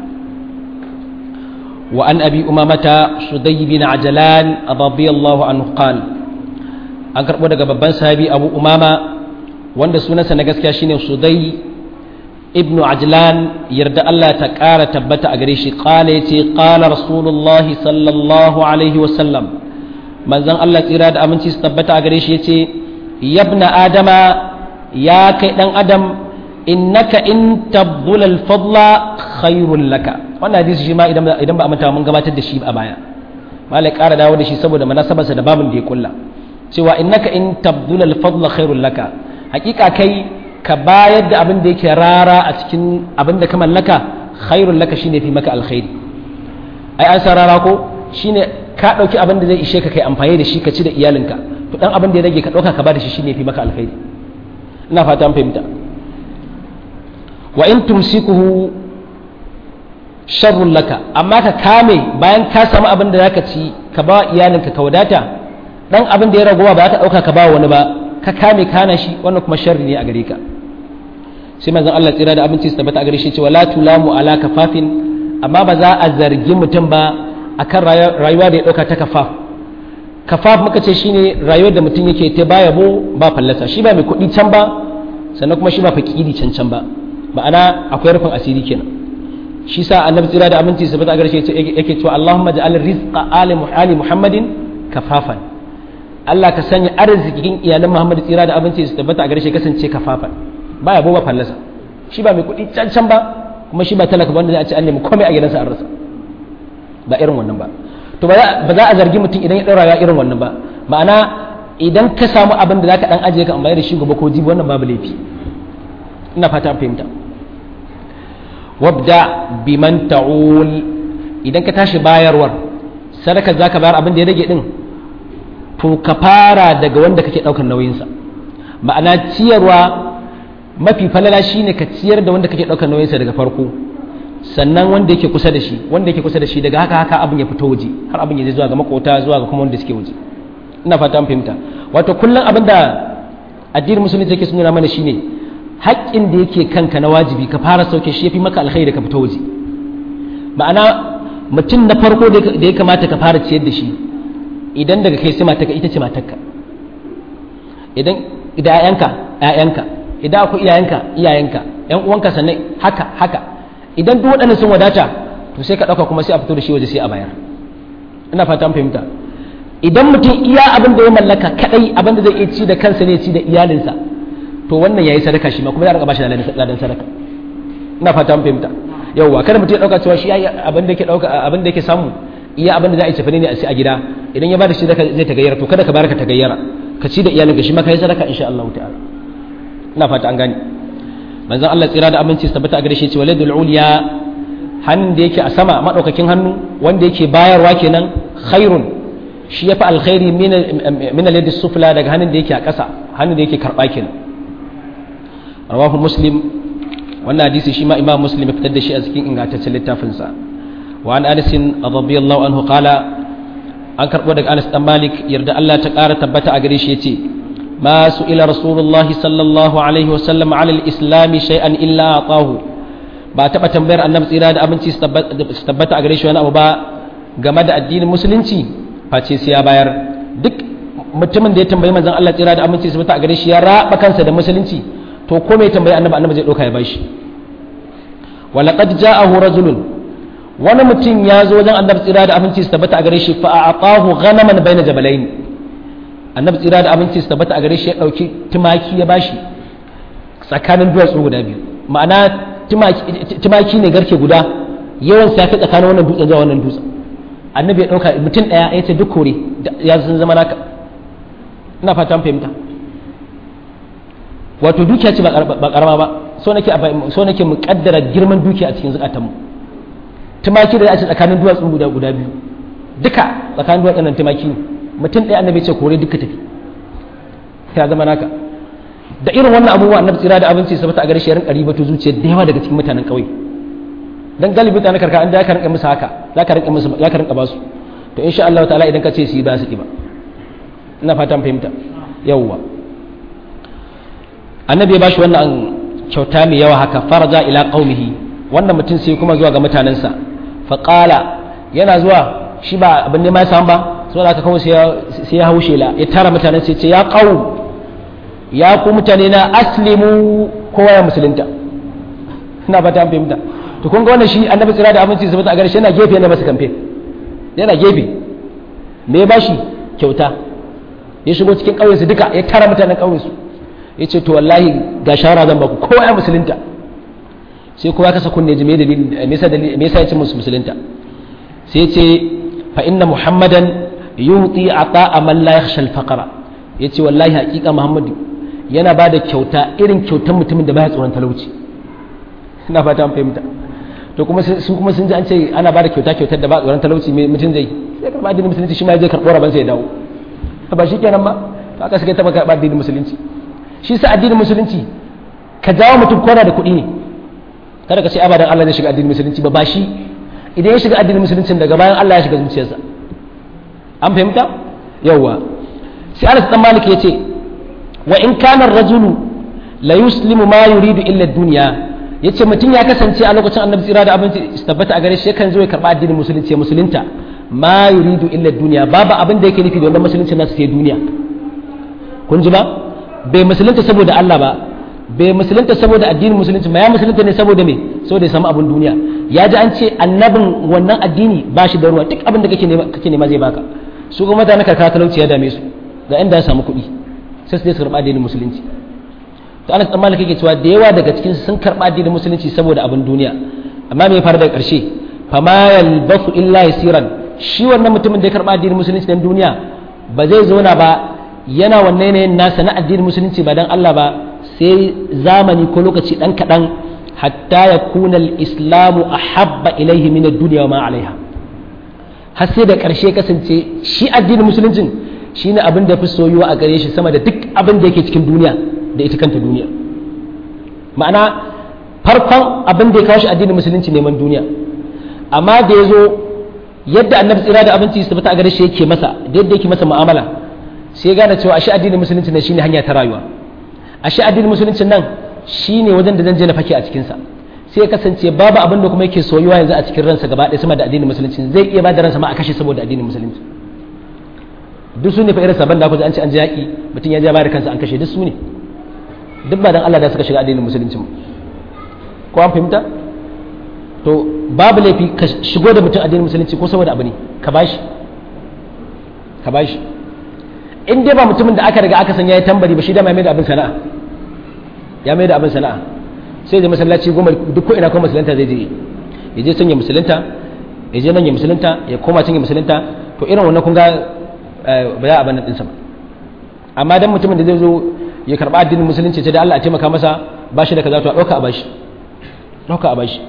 وعن أبي أمامة شدي بن عجلان رضي الله عنه قال أنكر بودك ببان صحابي أبو أمامة وند سنة سنغس كاشين شدي ابن عجلان يرد الله تكار تبت أغريشي قال يتي قال رسول الله صلى الله عليه وسلم من زن الله تيراد أمنتي ستبت أغريشي يتي يا ابن آدم يا كيدن آدم إنك إن تبذل الفضل خير لك wannan hadisi shi ma idan ba a manta mun gabatar da shi a baya malai ƙara dawo da shi saboda munasabarsa da babin da ya kulla cewa innaka in tabdul al fadla khairul laka hakika kai ka bayar da abin da yake rara a cikin abin da ka mallaka khairul laka shine fi maka alkhairi ai an sarara ko shine ka dauki abin da zai ishe ka kai amfani da shi ka ci da iyalinka to dan abin da ya rage ka dauka ka ba da shi shine fi maka alkhairi ina fata an fahimta wa in tumsikuhu sharrun laka amma ka kame bayan ka samu abin da zaka ci ka ba iyalinka ka wadata dan abin da ya ragowa ba ka dauka ka ba wani ba ka kame kana shi wannan kuma sharri ne a gare ka sai manzon Allah tsira da abinci su tabbata a gare shi cewa la tulamu ala kafafin amma ba za a zargi mutum ba akan rayuwa da ya dauka ta kafaf kafaf muka ce shine rayuwar da mutum yake ta baya bo ba fallasa shi ba mai kuɗi can ba sannan kuma shi ba fakiri can can ba ma'ana akwai rufin asiri kenan shi sa annabi tsira da aminci su bata a garshe yake cewa Allahumma ja'al rizqa ali ali Muhammadin kafafan Allah ka sanya arzikin iyalan Muhammad tsira da aminci su tabbata a garshe kasance kafafan baya bo ba fallasa shi ba mai kuɗi cancan ba kuma shi ba talaka wanda za a ce an nemi komai a gidansa an rasa ba irin wannan ba to ba za a zargi mutum idan ya ɗaura ya irin wannan ba ma'ana idan ka samu abin da zaka dan ajiye ka amfani da shi gobe ko jibi wannan babu laifi ina fata an fahimta wabda biman ta'ul idan ka tashi bayarwar sadaka zaka bayar abin da ya rage din to ka fara daga wanda kake daukar nauyinsa ma'ana ciyarwa mafi falala shine ka ciyar da wanda kake daukar nauyinsa daga farko sannan wanda yake kusa da shi wanda yake kusa da shi daga haka haka abin ya fito waje har abin ya je zuwa ga makota zuwa ga kuma wanda suke waje ina fata an fahimta wato kullum abin da addinin musulunci yake nuna mana shine haƙƙin da yake kanka na wajibi ka fara sauke shi yafi maka alkhairi ka fita waje ma'ana mutum na farko da ya kamata ka fara ciyar da shi idan daga kai sai matarka ita ce matarka idan idan ƴaƴanka ƴaƴanka idan akwai iyayenka iyayenka ƴan uwanka sannan haka haka idan duk waɗannan sun wadata to sai ka ɗauka kuma sai a fito da shi waje sai a bayar ina fata an fahimta idan mutum iya abin da ya mallaka kadai abin da zai iya ci da kansa ne ci da iyalinsa to wannan yayi sadaka shi ma kuma za a bashi ladan sadaka ina fata an fahimta yawwa kada mutum ya dauka cewa shi yayi abin da yake dauka abin da yake samu iya abin da za a yi tafani ne a ci a gida idan ya bada shi zai tagayyara to kada ka baraka tagayyara ka ci da iyalinka shi ma kai sadaka insha Allah ta'ala ina fata an gane manzon Allah tsira da aminci tabbata a gare shi cewa ladul uliya hannun da yake a sama madaukakin hannu wanda yake bayarwa kenan khairun shi yafi alkhairi min al sufla daga hannun da yake a ƙasa hannun da yake karba kenan rawahu muslim wannan hadisi shi ma imam muslim ya fitar da shi a cikin ingantaccen littafinsa wa an anas radiyallahu anhu qala an karbo daga anas dan malik yarda Allah ta ƙara tabbata a gare shi yace ma ila rasulullahi sallallahu alaihi wa sallam ala al-islam shay'an illa atahu ba taba tambayar annabi tsira da abinci su tabbata a gare shi wani abu ba game da addinin musulunci face sai ya bayar duk mutumin da ya tambayi manzon Allah tsira da aminci su tabbata a gare shi ya raba kansa da musulunci to ko mai tambayi annabi annabi zai dauka ya bashi walaqad ja'ahu rajulun wani mutum ya zo wajen annabi tsira da aminci su tabbata a gare shi fa a'atahu ghanaman baina jabalain annabi tsira da aminci su tabbata a gare shi ya dauki tumaki ya bashi tsakanin duwatsu guda biyu ma'ana tumaki ne garke guda yawan sa fi tsakanin wannan dutsen zuwa wannan dutsen annabi ya dauka mutum daya ya ce duk kore ya sun zama naka ina fatan fahimta wato dukiya ce ba karama ba so nake so nake mu kaddara girman dukiya a cikin zukatanmu tumaki da ya ce tsakanin duwatsun guda guda biyu duka tsakanin duwatsun nan tumaki ne mutum ɗaya annabi ce kore duka tafi ya zama naka da irin wannan abubuwa annabi tsira da abinci sabata a gare shi rinka ribato zuciya da yawa daga cikin mutanen ƙauye dan galibi mutanen karkara an da ka rinka musu haka za ka rinka musu za ka rinka ba su to insha Allah ta'ala idan ka ce su yi ba su ki ba ina fatan fahimta yawwa annabi ya bashi wannan kyauta mai yawa haka faraja ila qaumihi wannan mutum sai kuma zuwa ga mutanensa fa qala yana zuwa shi ba abin ne ma ya samu ba saboda haka kawai sai ya haushe la ya tara mutanen sai ce ya qaum ya ku mutane na aslimu kowa ya musulunta ina ba ta fahimta to kun ga wannan shi annabi tsira da aminci sabata a gare shi yana gefe yana masa kamfe yana gefe me ya bashi kyauta ya shigo cikin ƙauyensu duka ya tara mutanen ƙauyensu ya ce to wallahi ga shawara zan baku kowa ya musulunta sai kowa kasa kunne ji me yasa ya ce musu musulunta sai ya ce fa inna muhammadan yuti ata man la yakhsha al-faqra yace wallahi hakika muhammadu yana ba da kyauta irin kyautan mutumin da baya tsoron talauci ina fata an fahimta to kuma su kuma sun ji an ce ana ba da kyauta kyautar da ba tsoron talauci me mutum zai sai karba addinin musulunci shi ma zai karɓo raban sai ya dawo ba shi kenan ba to aka suka taɓa karɓa addinin musulunci shi sa addinin musulunci ka jawo mutum kona da kuɗi ne kada ka ce abadan Allah zai shiga addinin musulunci ba ba shi idan ya shiga addinin musulunci daga bayan Allah ya shiga zuciyarsa an fahimta yawwa sai Anas dan Malik yace wa in kana ar-rajulu la yuslimu ma yuridu illa ad-dunya yace mutum ya kasance a lokacin Annabi tsira da abinci tabbata a gare shi yakan zo ya karba addinin musulunci ya musulunta ma yuridu illa ad-dunya babu abin da yake nufi da wannan musulunci nasu sai duniya kun ji ba bai musulunta saboda Allah ba bai musulunta saboda addinin musulunci ba ya musulunta ne saboda me saboda ya samu abin duniya ya ji an ce annabin wannan addini ba shi da ruwa duk abin da kake nema kake nema zai baka su kuma mutane karkara talauci ya dame su ga inda ya samu kuɗi sai su je su karɓa addinin musulunci to Anas dan Malik yake cewa da yawa daga cikin su sun karɓa addinin musulunci saboda abin duniya amma me ya faru daga ƙarshe fama yalbasu illa yasiran shi wannan mutumin da ya karɓa addinin musulunci dan duniya ba zai zauna ba yana wannan yanayin nasa na addinin musulunci ba dan Allah ba sai zamani ko lokaci dan kaɗan hatta ya kuna islamu a habba ilaihi min duniya wa ma alaiha har sai da ƙarshe kasance shi addinin musuluncin shine abin da fi soyuwa a gare shi sama da duk abin da yake cikin duniya da ita kanta duniya ma'ana farkon abin da ya kawo shi addinin musulunci neman duniya amma da ya zo yadda annabi tsira da abinci su tabbata a gare shi yake masa da yadda yake masa mu'amala sai ya gane cewa ashe addinin musulunci ne shine hanya ta rayuwa ashe addinin musulunci nan shine wajen da zan je na fake a cikin sa sai ya kasance babu abin da kuma yake soyuwa yanzu a cikin ransa gaba ɗaya sama da addinin musulunci zai iya ba da ransa ma a kashe saboda addinin musulunci duk su ne fa irin saban da ku an ce an ji yaƙi mutum ya ja bayar kansa an kashe duk su ne duk ba dan Allah da suka shiga addinin musulunci ko an fahimta to babu laifi ka shigo da mutum addinin musulunci ko saboda abu ne ka bashi ka bashi in dai ba mutumin da aka riga aka san yayi tambari ba shi da mai da abin sana'a ya mai da abin sana'a sai da masallaci goma duk ko ina ko musulunta zai je ya je can ya musulunta ya je nan ya musulunta ya koma can ya musulunta to irin wannan kun ga ba za a ban ɗinsa ba amma dan mutumin da zai zo ya karɓa addinin musulunci ce da Allah a taimaka masa ba shi da kaza to a ɗauka a bashi ɗauka a bashi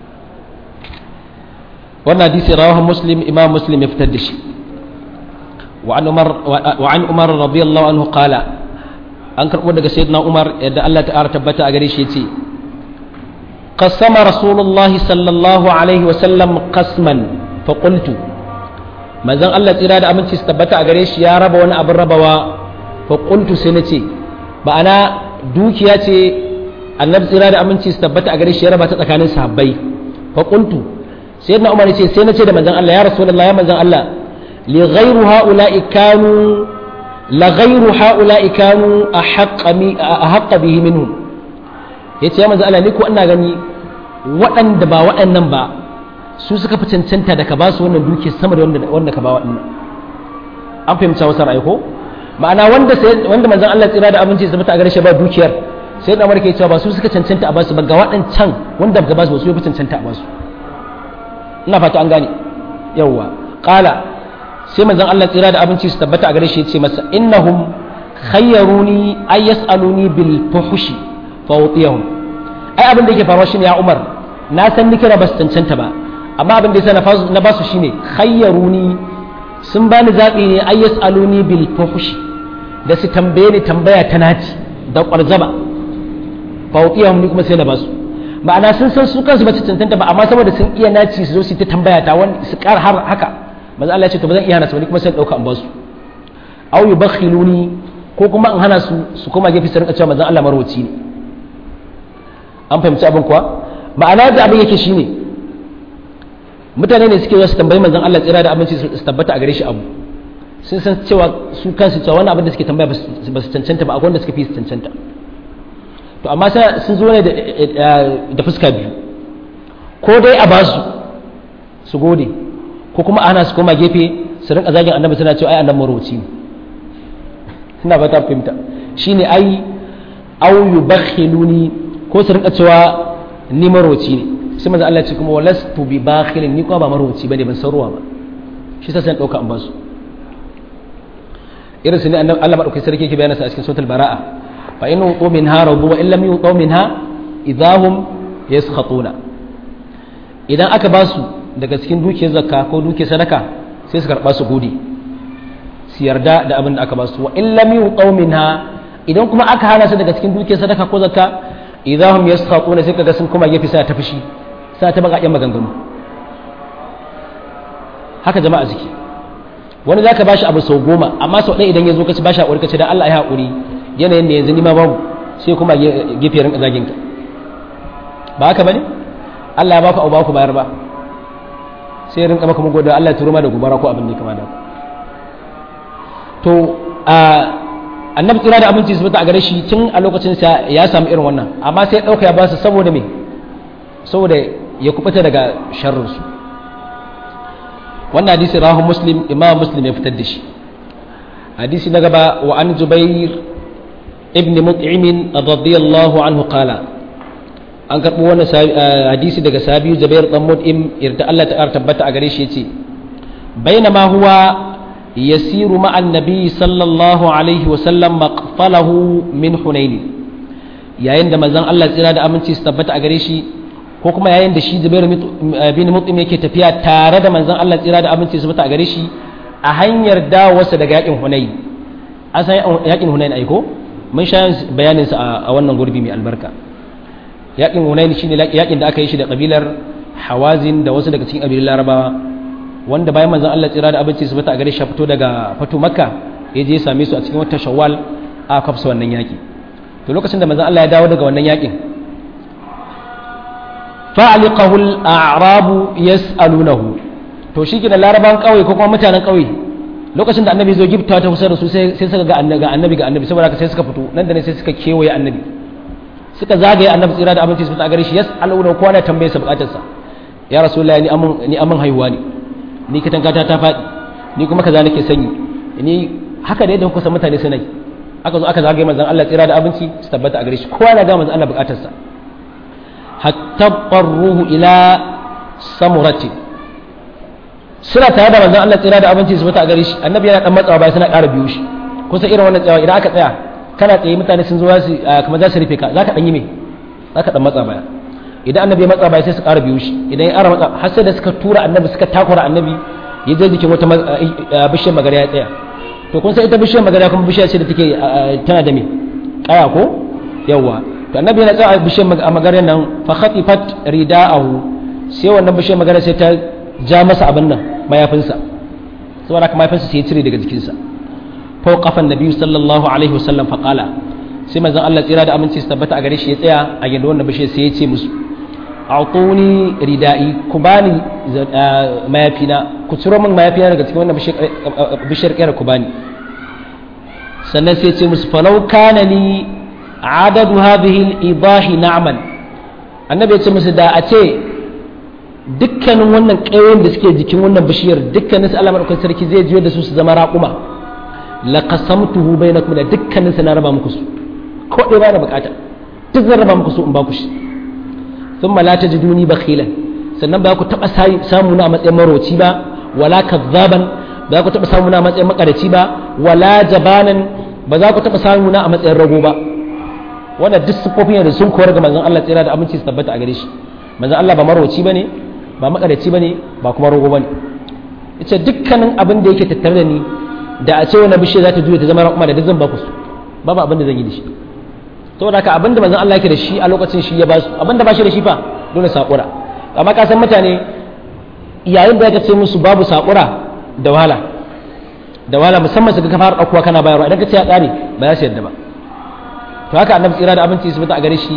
wannan hadisi rawahan muslim imam muslim ya fitar da shi وعن عمر وعن عمر رضي الله عنه قال an karɓo daga sayyidina umar yadda Allah ta'ala tabbata a gare shi yace قسم رسول الله صلى الله عليه وسلم قسما فقلت manzon Allah tsira da aminci su tabbata a gare shi ya raba wani abin rabawa fa qultu sai nace ba'ana dukiya ce annabi tsira da aminci su tabbata a gare shi ya raba ta tsakanin sahabbai fa qultu sayyidina umar ce sai nace da manzon Allah ya rasulullahi ya manzon Allah li ghayru haula'i kanu la ghayru haula'i kanu ahqqa mi ahqqa bihi minhum yace ya manzon Allah ni ko ina gani waɗanda ba waɗannan ba su suka fi cancanta da ka ba su wannan duke sama da wanda ka ba waɗannan an fahimta wasu ra'ayi ko ma'ana wanda wanda manzon Allah tsira da abinci su fita a gare shi ba dukiyar sai da ke cewa ba su suka cancanta a basu ba ga waɗancan wanda ka ba su ba su fi cancanta a basu ina fata an gane yawwa qala sai manzon Allah tsira da abinci su tabbata a gare shi ya ce masa innahum khayyaruni ay yas'aluni bil fuhshi fa utiyahum ai abin da yake faruwa shine ya Umar na san ni kira ba su cancanta ba amma abin da yasa na ba su shine khayyaruni sun bani zabi ne ay yasaluni bil fuhshi da su tambaye ni tambaya ta naci da kwarzaba fawqiyahum ni kuma sai na ba su ma'ana sun san su kansu ba su cancanta ba amma saboda sun iya naci su zo su ta tambaya ta wani su kar har haka manzo Allah ya ce to ba zan iya hana su ba ni kuma sai dauka an ba su aw yubakhiluni ko kuma in hana su su koma gefe su rinka cewa manzo Allah marwaci ne an fahimci abin kuwa ma'ana da abin yake shine mutane ne suke su tambayi manzon Allah tsira da abinci su tabbata a gare shi abu sun san cewa su kansu cewa wannan abin da suke tambaya ba su cancanta ba akwai wanda suka fi su cancanta to amma sai sun zo ne da fuska biyu ko dai a basu su gode ko kuma ana su koma gefe su rinka zagin annabi suna cewa ai annabi marwaci ne ina ba ta fahimta shine ai au yubakhiluni ko su rinka cewa ni marwaci ne sai manzo Allah ce kuma walastu bi bakhilin ni kuma ba marwaci bane ban san ruwa ba shi sai dauka an basu irin su ne Allah madaukakin sarki yake bayyana sa a cikin suratul baraa fa in utu minha radu wa in lam yutu minha idahum yaskhatuna idan aka basu daga cikin dukiyar zakka ko dukiyar sadaka sai su karba su gode su yarda da abin da aka basu wa in lam yutu minha idan kuma aka hana su daga cikin dukiyar sadaka ko zakka idahum yaskhatuna sai kaga sun kuma gefe sai ta fushi sai ta baka maganganu haka jama'a suke wani zaka bashi abu sau goma amma sau ɗaya idan ya zo ka ci bashi haƙuri ka ce dan Allah ya haƙuri yanayin da yanzu ni ma babu sai kuma gefe rinka zagin ka ba haka bane Allah ya baku abu ba ku bayar ba sai rinka maka mugo da Allah ya turo ma da gubara ko abin da kama da to a annabi tsira da abinci su a gare shi tun a lokacin sa ya samu irin wannan amma sai ya dauka ya ba su saboda me saboda ya kubuta daga sharrin su wannan hadisi rahu muslim imam muslim ya fitar da shi hadisi na gaba wa an jubair ibn mut'im radiyallahu anhu qala an karbo wannan hadisi daga sabiyu jubair dan mut'im irda Allah ta tabbata a gare shi yace bainama huwa yasiru ma annabi sallallahu alaihi wa sallam maqfalahu min hunain yayin da manzon Allah tsira da aminci su tabbata a gare shi ko kuma yayin da shi Zubair bin Mut'im yake tafiya tare da manzon Allah tsira da aminci su tabbata a gare shi a hanyar dawowarsa daga yakin Hunain an san yakin Hunain ai ko mun sha bayanin sa a wannan gurbi mai albarka yakin Hunain shine yakin da aka yi shi da kabilar Hawazin da wasu daga cikin kabilan Larabawa wanda bayan manzon Allah tsira da abinci su bata a gare shi fito daga fito Makka ya je ya same su a cikin wata Shawwal a kafsa wannan yaki to lokacin da manzon Allah ya dawo daga wannan yakin fa'aliqahu al-a'rabu yas'alunahu to shi kina laraban kauye ko kuma mutanen kauye lokacin da annabi zo gifta ta kusa da su sai suka ga annabi ga annabi ga annabi saboda haka sai suka fito nan da ne sai suka kewaye annabi suka zagaye annabi tsira da abinci su fita a gare shi yas'aluna kowa na tambaye sa bukatarsa ya rasulullahi ni amun ni amun haihuwa ne ni katangata ta faɗi ni kuma kaza nake sanyi ni haka da yadda kuka san mutane suna yi aka zo aka zagaye manzon Allah tsira da abinci su tabbata a gare shi kowa na ga manzon Allah bukatarsa hatta qarruhu ila samurati suna tare da manzon Allah tsira da abinci su tabbata a gare shi annabi yana dan matsawa baya suna ƙara biyo shi kusa irin wannan tsayawa idan aka tsaya kana tsaye mutane sun zo za su kamar za su rufe ka zaka dan yi me zaka dan matsa baya idan annabi ya matsa baya sai su ƙara biyo shi idan ya ƙara matsa har sai da suka tura annabi suka takura annabi ya je jikin wata bishiyar magana ya tsaya to kun san ita bishiyar magana kuma bishiya ce da take tana da me kaya ko yawa to annabi yana tsaya bishiyar maganar nan fa khatifat rida'ahu sai wannan bishiyar maganar sai ta ja masa abin nan mayafinsa saboda haka mayafinsa sai ya cire daga jikinsa fa qafan nabi sallallahu alaihi wasallam fa qala sai manzon Allah tsira da aminci su tabbata a gare shi ya tsaya a yanda wannan bishiyar sai ya ce musu a'tuni rida'i ku bani mayafina ku ciro min mayafina daga cikin wannan bishiyar kera ku bani sannan sai ce musu falau kana ni adadu hadhihi al-idahi na'man annabi ya ce musu da a ce dukkanin wannan ƙayoyin da suke jikin wannan bishiyar dukkanin su Allah madaukakin sarki zai jiyo da su su zama raƙuma la qasamtuhu bainakum da dukkanin su na raba muku su ko dai ba na bukata duk zan raba muku su in ba ku shi thumma la tajiduni bakhilan sannan ba ku taba samu na a matsayin maroci ba wala kazzaban ba za ku taba samu na a matsayin makaraci ba wala jabanan ba za ku taba samu na a matsayin rago ba wannan duk sifofin da sun koyar ga manzon Allah tsira da aminci su tabbata a gare shi manzon Allah ba maroci bane ba makaraci bane ba kuma rago bane yace dukkanin abin da yake tattare da ni da a ce wani bishiya za ta juya ta zama raƙuma da duk zan ba ku su babu abin da zan yi da shi saboda haka abin da manzon Allah yake da shi a lokacin shi ya ba su abin da ba shi da shi fa dole sakura amma ka san mutane yayin da ya ce musu babu sakura da wahala da wahala musamman su ga kafar ɗaukuwa kana bayarwa idan ka ce ya ƙare ba za su yadda ba to haka annabi tsira da abinci su fita a gare shi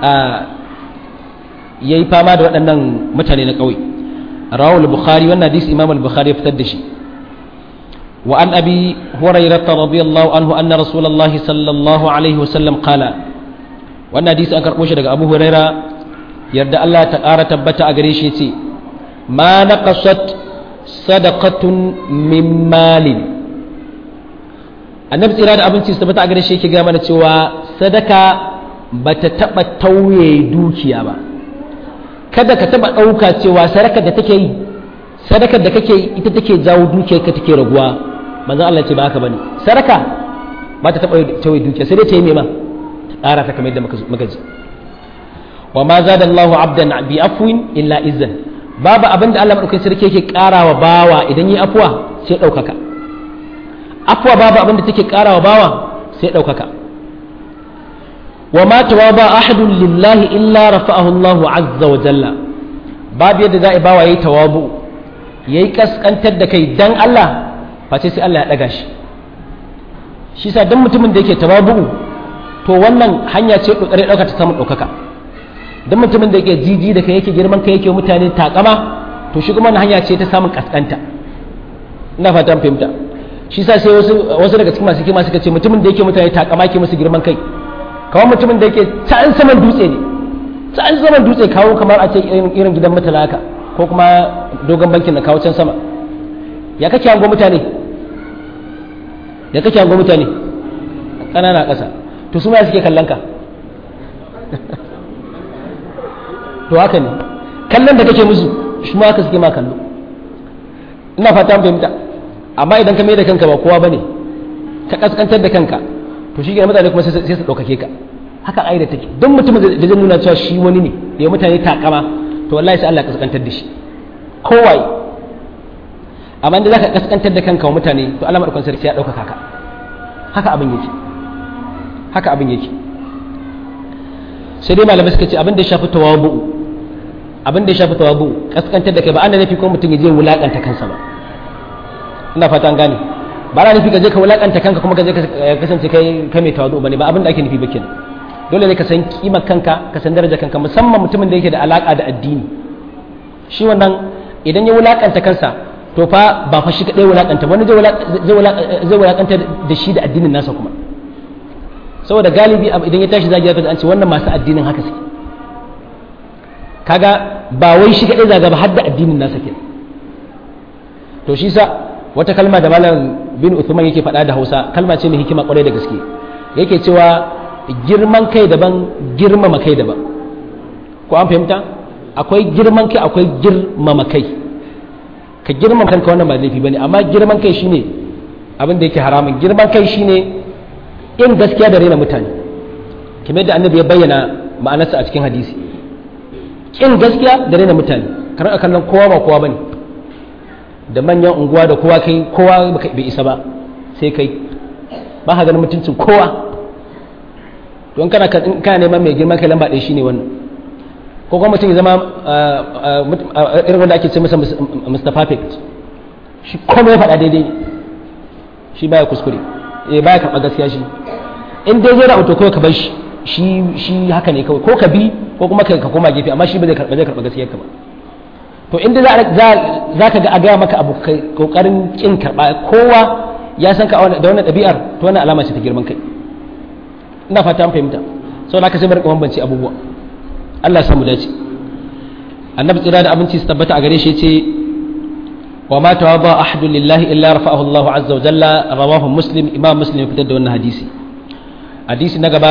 ya yi fama da waɗannan mutane na ƙauye rawul bukhari wannan hadisi imam al-bukhari ya fitar da shi wa an abi hurairah radiyallahu anhu anna rasulullahi sallallahu alaihi wasallam qala wannan hadisi an karɓo shi daga abu huraira yarda Allah ta ƙara tabbata a gare shi ce ma naqasat sadaqatun min malin annabi tsira da abinci su tabbata a gare shi yake ga mana cewa sadaka bata taba tauye dukiya ba kada ka taba ɗauka cewa sadakar da take yi sadakar da kake yi ita take jawo dukiyar ka take raguwa manzon Allah ce ba haka bane sadaka ba ta taba tauye dukiya sai dai ta yi me ma ƙara ta kamar yadda muka ji wa ma zada Allahu abdan bi afwin illa izzan babu abin da Allah madaukakin sarki yake ƙarawa bawa idan yi afwa sai ɗaukaka afwa babu abin da take ƙarawa bawa sai ɗaukaka wa ma tawaba ahadun lillahi illa rafa'ahu Allahu azza wa jalla babu yadda za a bawa yayi tawabu yayi kaskantar da kai dan Allah face sai Allah ya daga shi shi sa dan mutumin da yake tawabu to wannan hanya ce kokari dauka ta samu daukaka dan mutumin da yake jiji da kai yake girman kai yake mutane takama to shi kuma wannan hanya ce ta samun kaskanta ina fatan fahimta shi sa sai wasu wasu daga cikin masu kima suka ce mutumin da yake mutane takama yake musu girman kai kawai mutumin da yake can saman dutse ne can saman dutse kawo kamar a ce irin gidan mutala haka ko kuma dogon bankin na kawo can sama ya kake hango mutane ya kake hango mutane ƙanana ƙasa to su ma suke kallon ka to haka ne kallon da kake musu shi ma haka suke ma kallo ina fata an fahimta amma idan ka mai da kanka ba kowa bane ka kaskantar da kanka to shi mutane kuma sai su ɗaukake ka haka ƙa'ida take don mutumin da zai nuna cewa shi wani ne da ya mutane takama to wallahi sai Allah ya kaskantar da shi kowai amma da zaka kaskantar da kanka wa mutane to Allah madaukakin sarki ya ɗaukaka ka haka abin yake haka abin yake sai dai malamai suka ce abin da ya shafi tawabu abin da ya shafi tawabu kaskantar da kai ba an da nafi ko mutum ya je wulakanta kansa ba ina fata an gane ba na nufi ka je ka wulakanta kanka kuma ka je ka kasance kai ka mai tawazu bane ba abin da ake nufi ba kenan dole ne ka san kimar kanka ka san darajar kanka musamman mutumin da yake da alaka da addini shi wannan idan ya wulakanta kansa to fa ba fa shi kadai wulakanta wani zai wulakanta da shi da addinin nasa kuma saboda galibi idan ya tashi zagi zaka an ce wannan masu addinin haka suke kaga ba wai shi kadai zaga ba har da addinin nasa kenan to shi sa wata kalma da malam bin Uthman yake faɗa da Hausa kalma ce mai hikima kwarai da gaske yake cewa girman kai daban girmama kai daban ko an fahimta akwai girman kai akwai girmama kai ka girmama kanka wannan ba laifi bane amma girman kai shine abin da yake haramun girman kai shine in gaskiya da raina mutane kamar da annabi ya bayyana ma'anarsa a cikin hadisi kin gaskiya da raina mutane kar a kallon kowa ba kowa bane da manyan unguwa da kowa kai kowa bai isa ba sai kai ba ka ganin mutuncin kowa to in kana in kana neman mai girman kai lamba ɗaya shine wannan ko kuma mutum ya zama irin wanda ake ce masa Mr. Perfect shi komai ya faɗa daidai shi baya kuskure eh baya karɓa gaskiya shi in dai zai rahoto kawai ka bar shi shi shi haka ne kawai ko ka bi ko kuma ka koma gefe amma shi ba zai karɓa zai karɓa gaskiyar ka ba to inda za ka ga a gaya maka abu kai kokarin kin karɓa kowa ya san ka da wannan ɗabi'ar to wannan alama ce ta girman kai ina fata an fahimta sau da ka sai barka bambance abubuwa Allah samu dace annabi tsira da abinci su tabbata a gare shi ce wa ma tawaba ahadun lillahi illa rafa'ahu Allah azza wa jalla rawahu muslim imam muslim ya fitar da wannan hadisi hadisi na gaba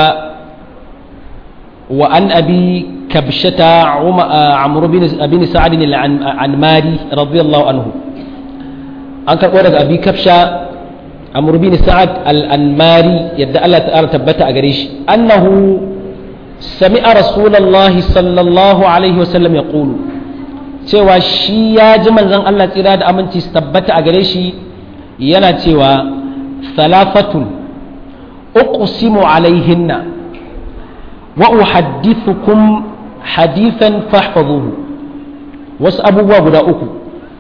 wa an abi kabshata amr bin bin sa'd al-anmari radiyallahu anhu an karbo daga abi kabsha amr bin sa'ad al-anmari yadda Allah ta'ala tabbata a gare shi annahu sami'a rasulullahi sallallahu alaihi wasallam yaqulu cewa shi ya ji manzon Allah tsira da aminci su tabbata a gare shi yana cewa salafatun uqsimu alaihinna wa uhaddithukum hadithan fahfazuhu wasu abubuwa guda uku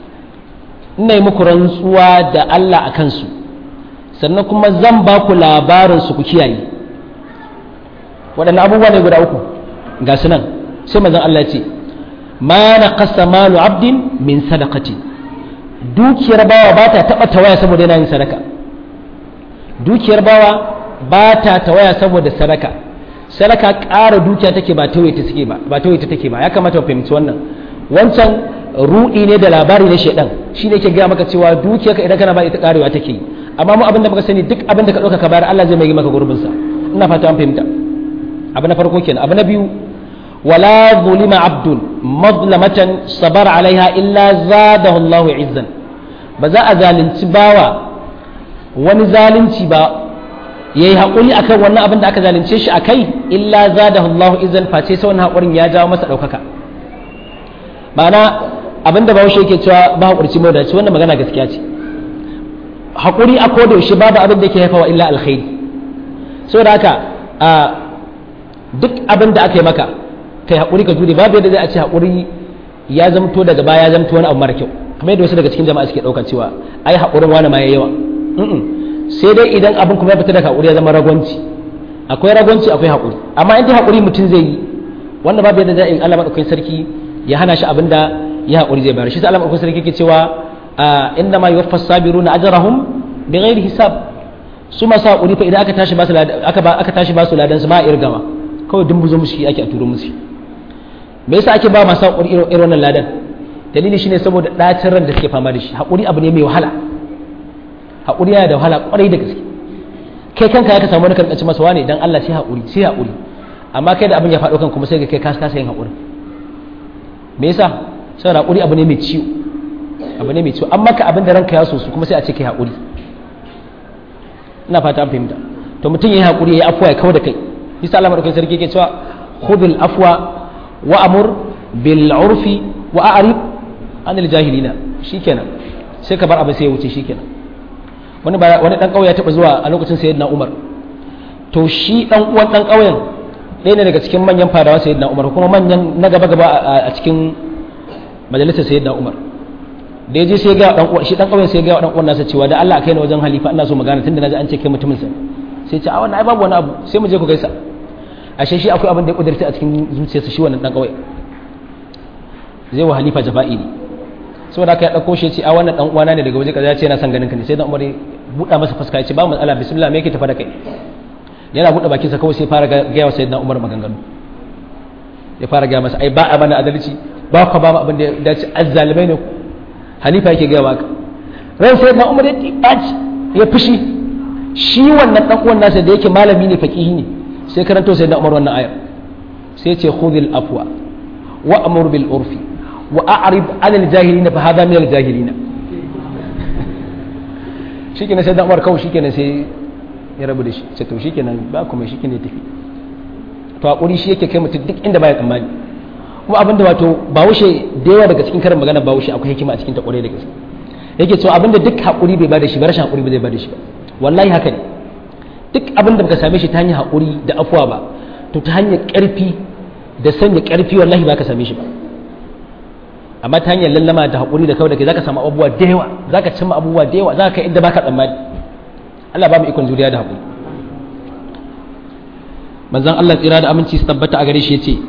ina yi muku rantsuwa da Allah a kansu sannan kuma zan ba ku labarin su ku kiyaye waɗannan abubuwa ne guda uku ga su nan sai manzon Allah ce ma na kasa malu abdin min sadaqati dukiyar bawa ba ta taɓa tawaya saboda yana yin sadaka dukiyar bawa ba ta tawaya saboda sadaka sadaka ƙara dukiya take ba tawaye ta take ba ba tawaye ta take ba ya kamata ku fahimci wannan wancan ruɗi ne da labari na shaidan shi ne ke gaya maka cewa dukiyarka idan kana ba ita ƙarewa take yi amma mu abin da muka sani duk abin da ka ɗauka ka bayar Allah zai mai maka gurbinsa ina fata an fahimta abu na farko kenan abu na biyu wala zulima abdun mazlamatan sabar alaiha illa zadahu Allahu izzan ba za a zalunci bawa wani zalunci ba yayi hakuri akan wannan abin da aka zalunce shi akai illa zadahu Allahu izzan face sai wannan hakurin ya jawo masa daukaka ma'ana abin da bawo yake cewa ba hakurci mai dace wannan magana gaskiya ce hakuri a koda yaushe babu abin da yake haifawa illa alkhairi saboda haka a duk abin da aka yi maka kai haƙuri ka jure babu yadda zai a ce haƙuri ya zamto daga baya ya zamto wani abu mara kyau kamar yadda wasu daga cikin jama'a suke ɗauka cewa ai haƙurin wani ma ya yawa sai dai idan abin kuma ya fita daga haƙuri ya zama ragwanci akwai ragwanci akwai haƙuri amma in dai haƙuri mutum zai yi wanda babu yadda zai Allah madaukakin sarki ya hana shi abin da ya haƙuri zai bayar shi sai Allah madaukakin sarki yake cewa inna ma yuwaffas sabiruna ajrahum bighairi hisab su masu haƙuri fa idan aka tashi ba su aka tashi ba su ladan su ma irgama kawai dumbuzo musu ake a turo musu me yasa ake ba masu haƙuri irin wannan ladan dalili shine saboda ɗacin ran da suke fama da shi haƙuri abu ne mai wahala haƙuri yana da wahala ƙwarai da gaske kai kanka ya ka samu wani karkaci masa wane dan Allah sai haƙuri sai haƙuri amma kai da abin ya faɗo kan kuma sai ga kai kasa kasa yin haƙuri me yasa saboda haƙuri abu ne mai ciwo abu ne mai ciwo amma ka abin da ranka ya so su kuma sai a ce kai haƙuri ina fata an fahimta to mutum ya yi haƙuri ya yi afuwa ya kawo da kai bisa Allah madaukakin sarki yake cewa khudhil afwa wa amur bil urfi wa a'rib anil jahilina shikenan sai ka bar abin sai ya wuce shikenan wani wani dan kauye ya taba zuwa a lokacin sayyidina Umar to shi dan uwan dan kauyen ɗaya ne daga cikin manyan fadawa sayyidina Umar kuma manyan na gaba gaba a cikin majalisar sayyidina Umar da yaje sai ga dan uwan shi dan kauyen sai ga dan uwan nasa cewa da Allah kai ni wajen halifa ina so magana tunda naji an ce kai mutumin sa sai ce a wannan ai babu wani abu sai mu je ku gaisa ashe shi akwai abin da ya kudurta a cikin zuciyarsa shi wannan dan kawai zai wa halifa jafa'i ne saboda haka ya dauko shi ce a wannan dan uwana ne daga waje kaza ya ce yana son ganin ka ne sai dan umar ya buɗa masa fuska ya ce ba matsala bismillah me yake tafa da kai yana buɗe bakin sa kawai sai fara ga wa sayyidina umar maganganu ya fara ga masa ai ba a mana adalci ba ka ba mu abin da ya dace azzalimai ne halifa yake ga maka ran sayyidina umar ya tibaci ya fushi shi wannan dan uwan nasa da yake malami ne faqihi ne sai karanto sai da Umar wannan ayar sai ce khudhil afwa wa amur bil urfi wa a'rib 'anil jahilina fa hadha min al jahilina shikenan sai da Umar kawai shikenan sai ya rabu da shi sai to shikenan ba kuma shikenan ya tafi to hakuri shi yake kai mutum duk inda baya tsammani kuma abinda wato bawushe da yawa daga cikin karin magana bawushe akwai hikima a cikin ta kwarai da gaske yake cewa abinda duk hakuri bai bada shi ba rashin hakuri ba zai bada shi ba wallahi haka ne duk abin da baka same shi ta hanyar haƙuri da afuwa ba to ta hanyar ƙarfi da sanya ƙarfi wallahi ba ka same shi ba amma ta hanyar lallama da haƙuri da kawai da ke za ka samu abubuwa da yawa za ka cimma abubuwa da yawa za ka kai inda ba ka tsammani Allah ba mu ikon juriya da haƙuri manzon Allah tsira da aminci su tabbata a gare shi ya ce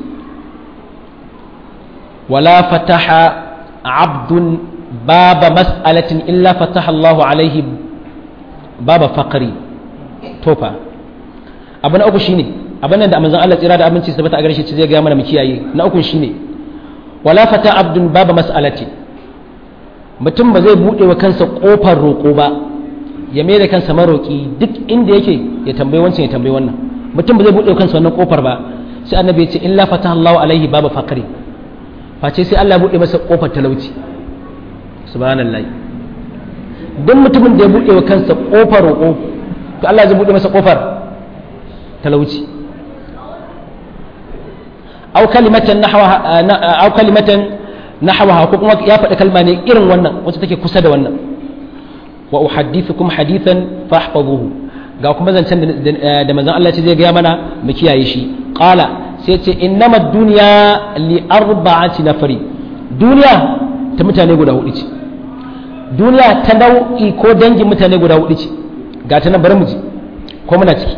wala fataha abdun baba mas'alatin illa fataha Allahu alaihi baba faqri tofa abu na uku shine abin nan da manzon Allah tsira da aminci su tabbata a gare shi zai ga mana mu kiyaye na uku shine wala fata abdun baba mas'alati mutum ba zai bude wa kansa kofar roƙo ba ya mai da kansa maroƙi duk inda yake ya tambayi wancan ya tambayi wannan mutum ba zai bude wa kansa wannan kofar ba sai annabi ya ce illa fataha Allahu alaihi baba faqri face sai Allah ya bude masa kofar talauci subhanallahi duk mutumin da ya bude wa kansa kofar roƙo to Allah zai bude masa kofar talauci aw kalimatan nahwaha aw kalimatan nahwaha ko kuma ya faɗi kalma ne irin wannan wacce take kusa da wannan wa uhaddithukum hadithan fahfazuhu ga kuma zancen da manzon Allah ce zai ga mana mu kiyaye shi qala sai ce innamad dunya li arba'ati nafari duniya ta mutane guda hudu ce duniya ta nau'i ko dangin mutane guda hudu ce ga ta nan bari mu ji ko muna ciki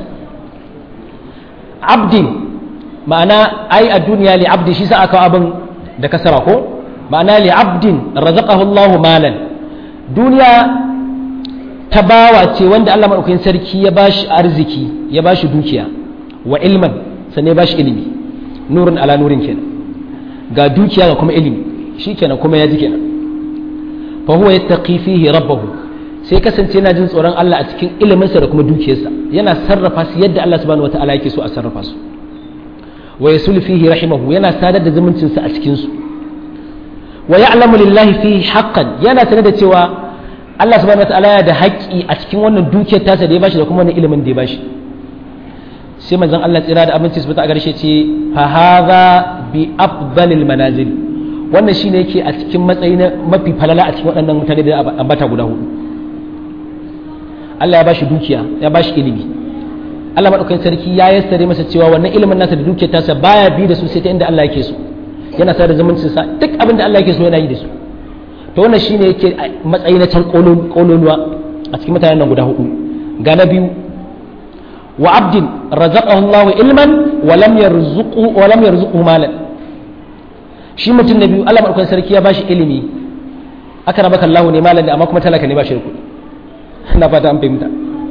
abdin ma'ana ai a duniya li abdi shi sa aka abin da kasara ko ma'ana li abdin razaqahu Allahu malan duniya ta bawa ce wanda Allah madaukakin sarki ya bashi arziki ya bashi dukiya wa ilman sannan ya bashi ilimi nurun ala nurin kenan ga dukiya ga kuma ilimi shikenan kuma ya ji kenan fa huwa yattaqi fihi rabbahu sai kasance yana jin tsoron Allah a cikin iliminsa da kuma dukiyarsa yana sarrafa su yadda Allah subhanahu wataala yake so a sarrafa su wa yasul fihi rahimahu yana sadar da zumuncinsa a cikin su wa ya'lamu lillahi fihi haqqan yana sanar da cewa Allah subhanahu wataala yana da haƙƙi a cikin wannan dukiyar tasa da ya bashi da kuma wannan ilimin da ya bashi sai manzon Allah tsira da abinci su a garshe ce fa hadha bi afdalil manazil wannan shine yake a cikin matsayi na mafi falala a cikin waɗannan mutane da ambata guda hudu Allah ya bashi dukiya ya bashi ilimi Allah madaukakin sarki ya yassare masa cewa wannan ilimin nasa da dukiyar tasa baya bi da su sai ta inda Allah yake so yana sa da zumuncin sa duk abin da Allah yake so yana yi da su to wannan shine yake matsayi na can kololuwa a cikin mutanen nan guda hudu ga na biyu wa abdin razaqahu Allah ilman wa lam yarzuqu wa lam yarzuqhu malan shi mutum na biyu Allah madaukakin sarki ya bashi ilimi aka rabaka Allah ne malan da amma kuma talaka ne ba shi da kuɗi ina fata an fahimta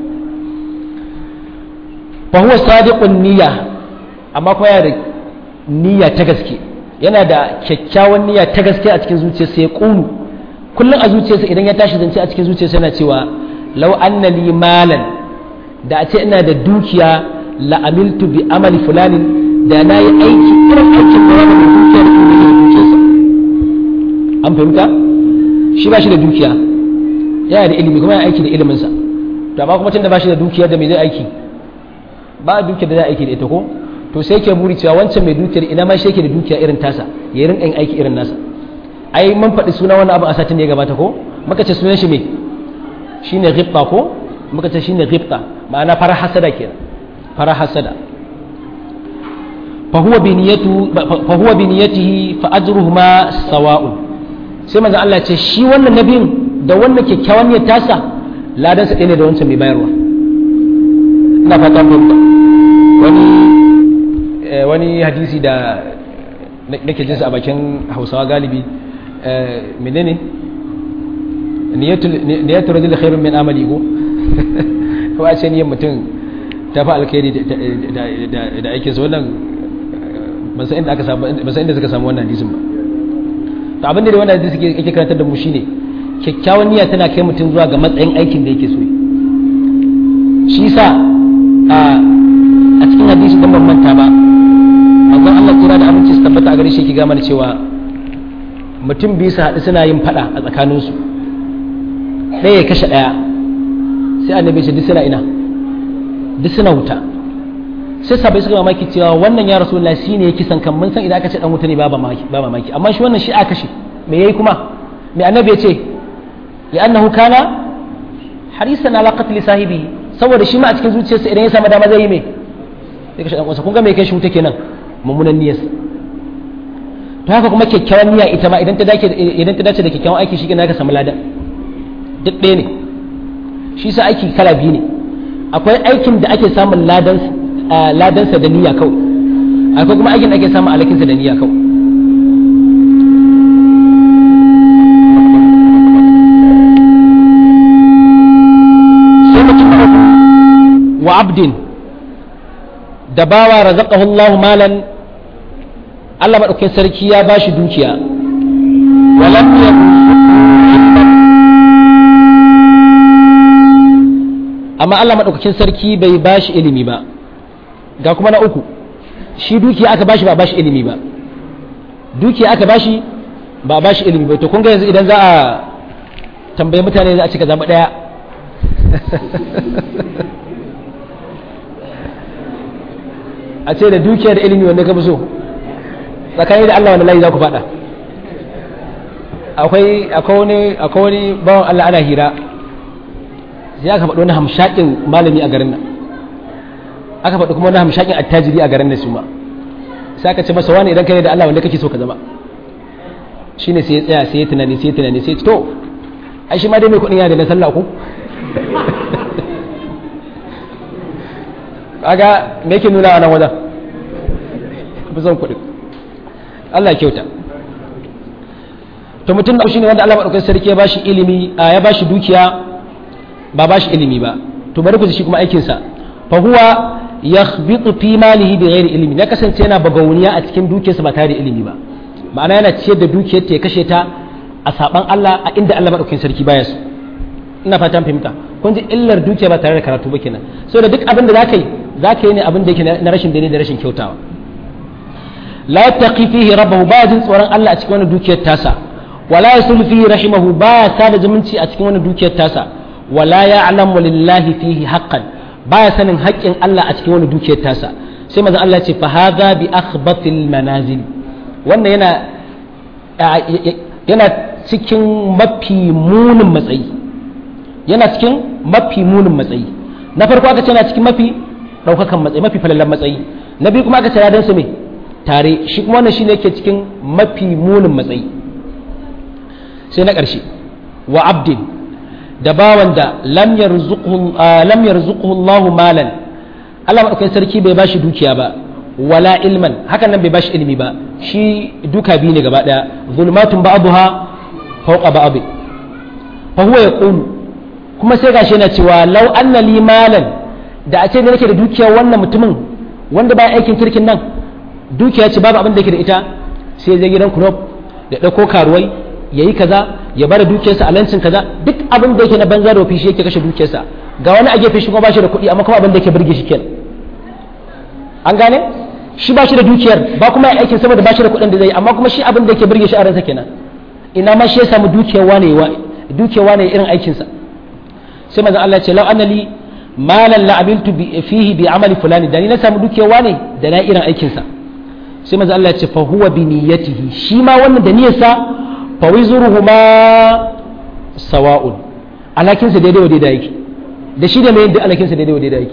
fa huwa sadiqun niyya amma kuma yana da niyya ta gaske yana da kyakkyawan niyya ta gaske a cikin zuciyarsa ya kunu kullum a zuciyarsa idan ya tashi zance a cikin zuciyarsa yana cewa law anna li malan da a ce ina da dukiya la amiltu bi amali fulanin da na yi aiki irin aikin da yana da dukiya da kuma dukiyarsa an fahimta shi ba shi da dukiya yana da ilimi kuma yana aiki da iliminsa to amma kuma tunda ba shi da dukiya da me zai aiki ba dukiyar da zai aiki da ita ko to sai ke buri cewa wancan mai dukiyar ina ma shi yake da dukiya irin tasa ya rinka yin aiki irin nasa ai mun faɗi suna wannan abu a satin da ya gabata ko muka ce sunan shi me shine ghibta ko muka ce shine ghibta ma'ana fara hasada kenan fara hasada fa huwa bi niyyatu fa huwa bi niyyatihi fa ajruhuma sawa'un sai manzo Allah ce shi wannan nabiyin da wannan kyakkyawan niyyar tasa ladan sa ne da wancan mai bayarwa ina fatan fahimta wani wani hadisi da nake jinsa a bakin hausawa galibi menene niyyatu rajul khairun min amali go ko a ce niyyar mutum ta fa alkhairi da aikin sa wannan ban san inda aka samu ban san inda suka samu wannan hadisin ba to abin da wannan hadisi yake karantar da mu shine kyakkyawan niyya tana kai mutum zuwa ga matsayin aikin da yake so shi sa a cikin hadisi dan ban manta ba manzon Allah kira da aminci su tabbata a gare shi yake ga mana cewa mutum biyu su haɗu suna yin faɗa a tsakaninsu ɗaya ya kashe ɗaya sai annabi ce duk suna ina duk suna wuta sai sabai suka mamaki cewa wannan ya rasu shi ne ya kisan kan mun san idan aka ce dan wuta ne ba mamaki amma shi wannan shi aka kashe me yayi kuma me annabi ya ce li'annahu kana harisan ala qatl sahibi saboda shi ma a cikin zuciyarsa idan ya samu dama zai yi me sai kashe dan uwansa kun ga me kai shi wuta kenan mummunan niyyarsa to haka kuma kyakkyawan niyya ita ma idan ta dace idan ta dace da kyakkyawan aiki shi kenan ka samu ladan duk ɗaya ne shi sa aiki kala biyu ne akwai aikin da ake samun ladan ladansa da niyya kawai akwai kuma aikin da ake samun alakinsa da niyya kawai wa abdin da bawa razaqahu Allah malan Allah madaukakin sarki ya bashi dukiya walam amma Allah madaukakin sarki bai bashi ilimi ba ga kuma na uku shi dukiya aka bashi ba bashi ilimi ba dukiya aka bashi ba bashi ilimi ba to kun ga yanzu idan za a tambaye mutane za a cika zama daya a ce da dukiya da ilimi wanda ka fi so tsakani da Allah wani layi za ku faɗa akwai wani akwai wani bawan Allah ana hira sai aka faɗi wani hamshakin malami a garin nan aka faɗi kuma wani hamshakin attajiri a garin nan su ma sai aka ce masa wani idan kai da Allah wanda kake so ka zama shine sai ya tsaya sai ya tunani sai ya tunani sai ya to ai shi ma dai mai kuɗin yana da na sallah ko kaga me yake nuna a nan wajen fi son kuɗi Allah kyauta to mutum da shi ne wanda Allah maɗaukar sarki ya bashi ilimi a ya bashi dukiya ba bashi ilimi ba to bari ku ji shi kuma aikinsa fa huwa yakhbitu fi malihi bi ghairi ilimi na kasance yana bagauniya a cikin dukiyarsa ba tare da ilimi ba ma'ana yana ciyar da dukiyar ta ya kashe ta a saban Allah a inda Allah maɗaukakin sarki baya su ina fatan fahimta kun ji illar dukiya ba tare da karatu ba kenan saboda duk abin da zaka yi zaka yi ne abin da yake na rashin daidai da rashin kyautawa la yattaqi fihi rabbahu ba jin tsoron Allah a cikin wannan dukiyar tasa wala yasul fihi rahimahu ba sada zumunci a cikin wannan dukiyar tasa wala ya'lamu lillahi fihi haqqan baya sanin haƙƙin Allah a cikin wannan dukiyar tasa sai manzon Allah ya ce fa hadha bi akhbatil manazil wannan yana yana cikin mafi munin matsayi yana cikin mafi munin matsayi na farko aka ce yana cikin mafi ɗaukakan matsayi mafi falallan matsayi na biyu kuma aka ce ladansa me tare shi kuma wannan shine yake cikin mafi munin matsayi sai na ƙarshe wa abdin da bawan da lam yarzuquhu Allah malan Allah madaukakin sarki bai bashi dukiya ba wala ilman hakan nan bai bashi ilimi ba shi duka biyu ne gaba daya zulmatun ba'daha fawqa ba'd fa huwa yaqulu kuma sai gashi yana cewa law anna li malan da a ce da nake da dukiya wannan mutumin wanda ba aikin kirkin nan dukiya ce babu abin da yake da ita sai zai gidan kurob da dauko karuwai yayi kaza ya bada dukiyarsa a lancin kaza duk abin da yake na banza da shi yake kashe dukiyarsa ga wani a gefe shi kuma ba shi da kuɗi amma kuma abin da yake burge shi kenan an gane shi ba shi da dukiyar ba kuma ya aikin saboda ba shi da kuɗin da zai amma kuma shi abin da yake burge shi a ransa kenan ina ma shi ya samu dukiyar wane dukiyar wane irin aikinsa sai manzon Allah ya ce law annali malan la amiltu fihi bi amali fulani da ni na samu dukiyar wane da na irin aikinsa sai manzon Allah ya ce fa huwa bi niyyatihi shi ma wannan da niyyarsa fa wizuruhuma sawa'un alakinsa daidai wa daidai yake da shi da mai da alakinsa daidai wa daidai yake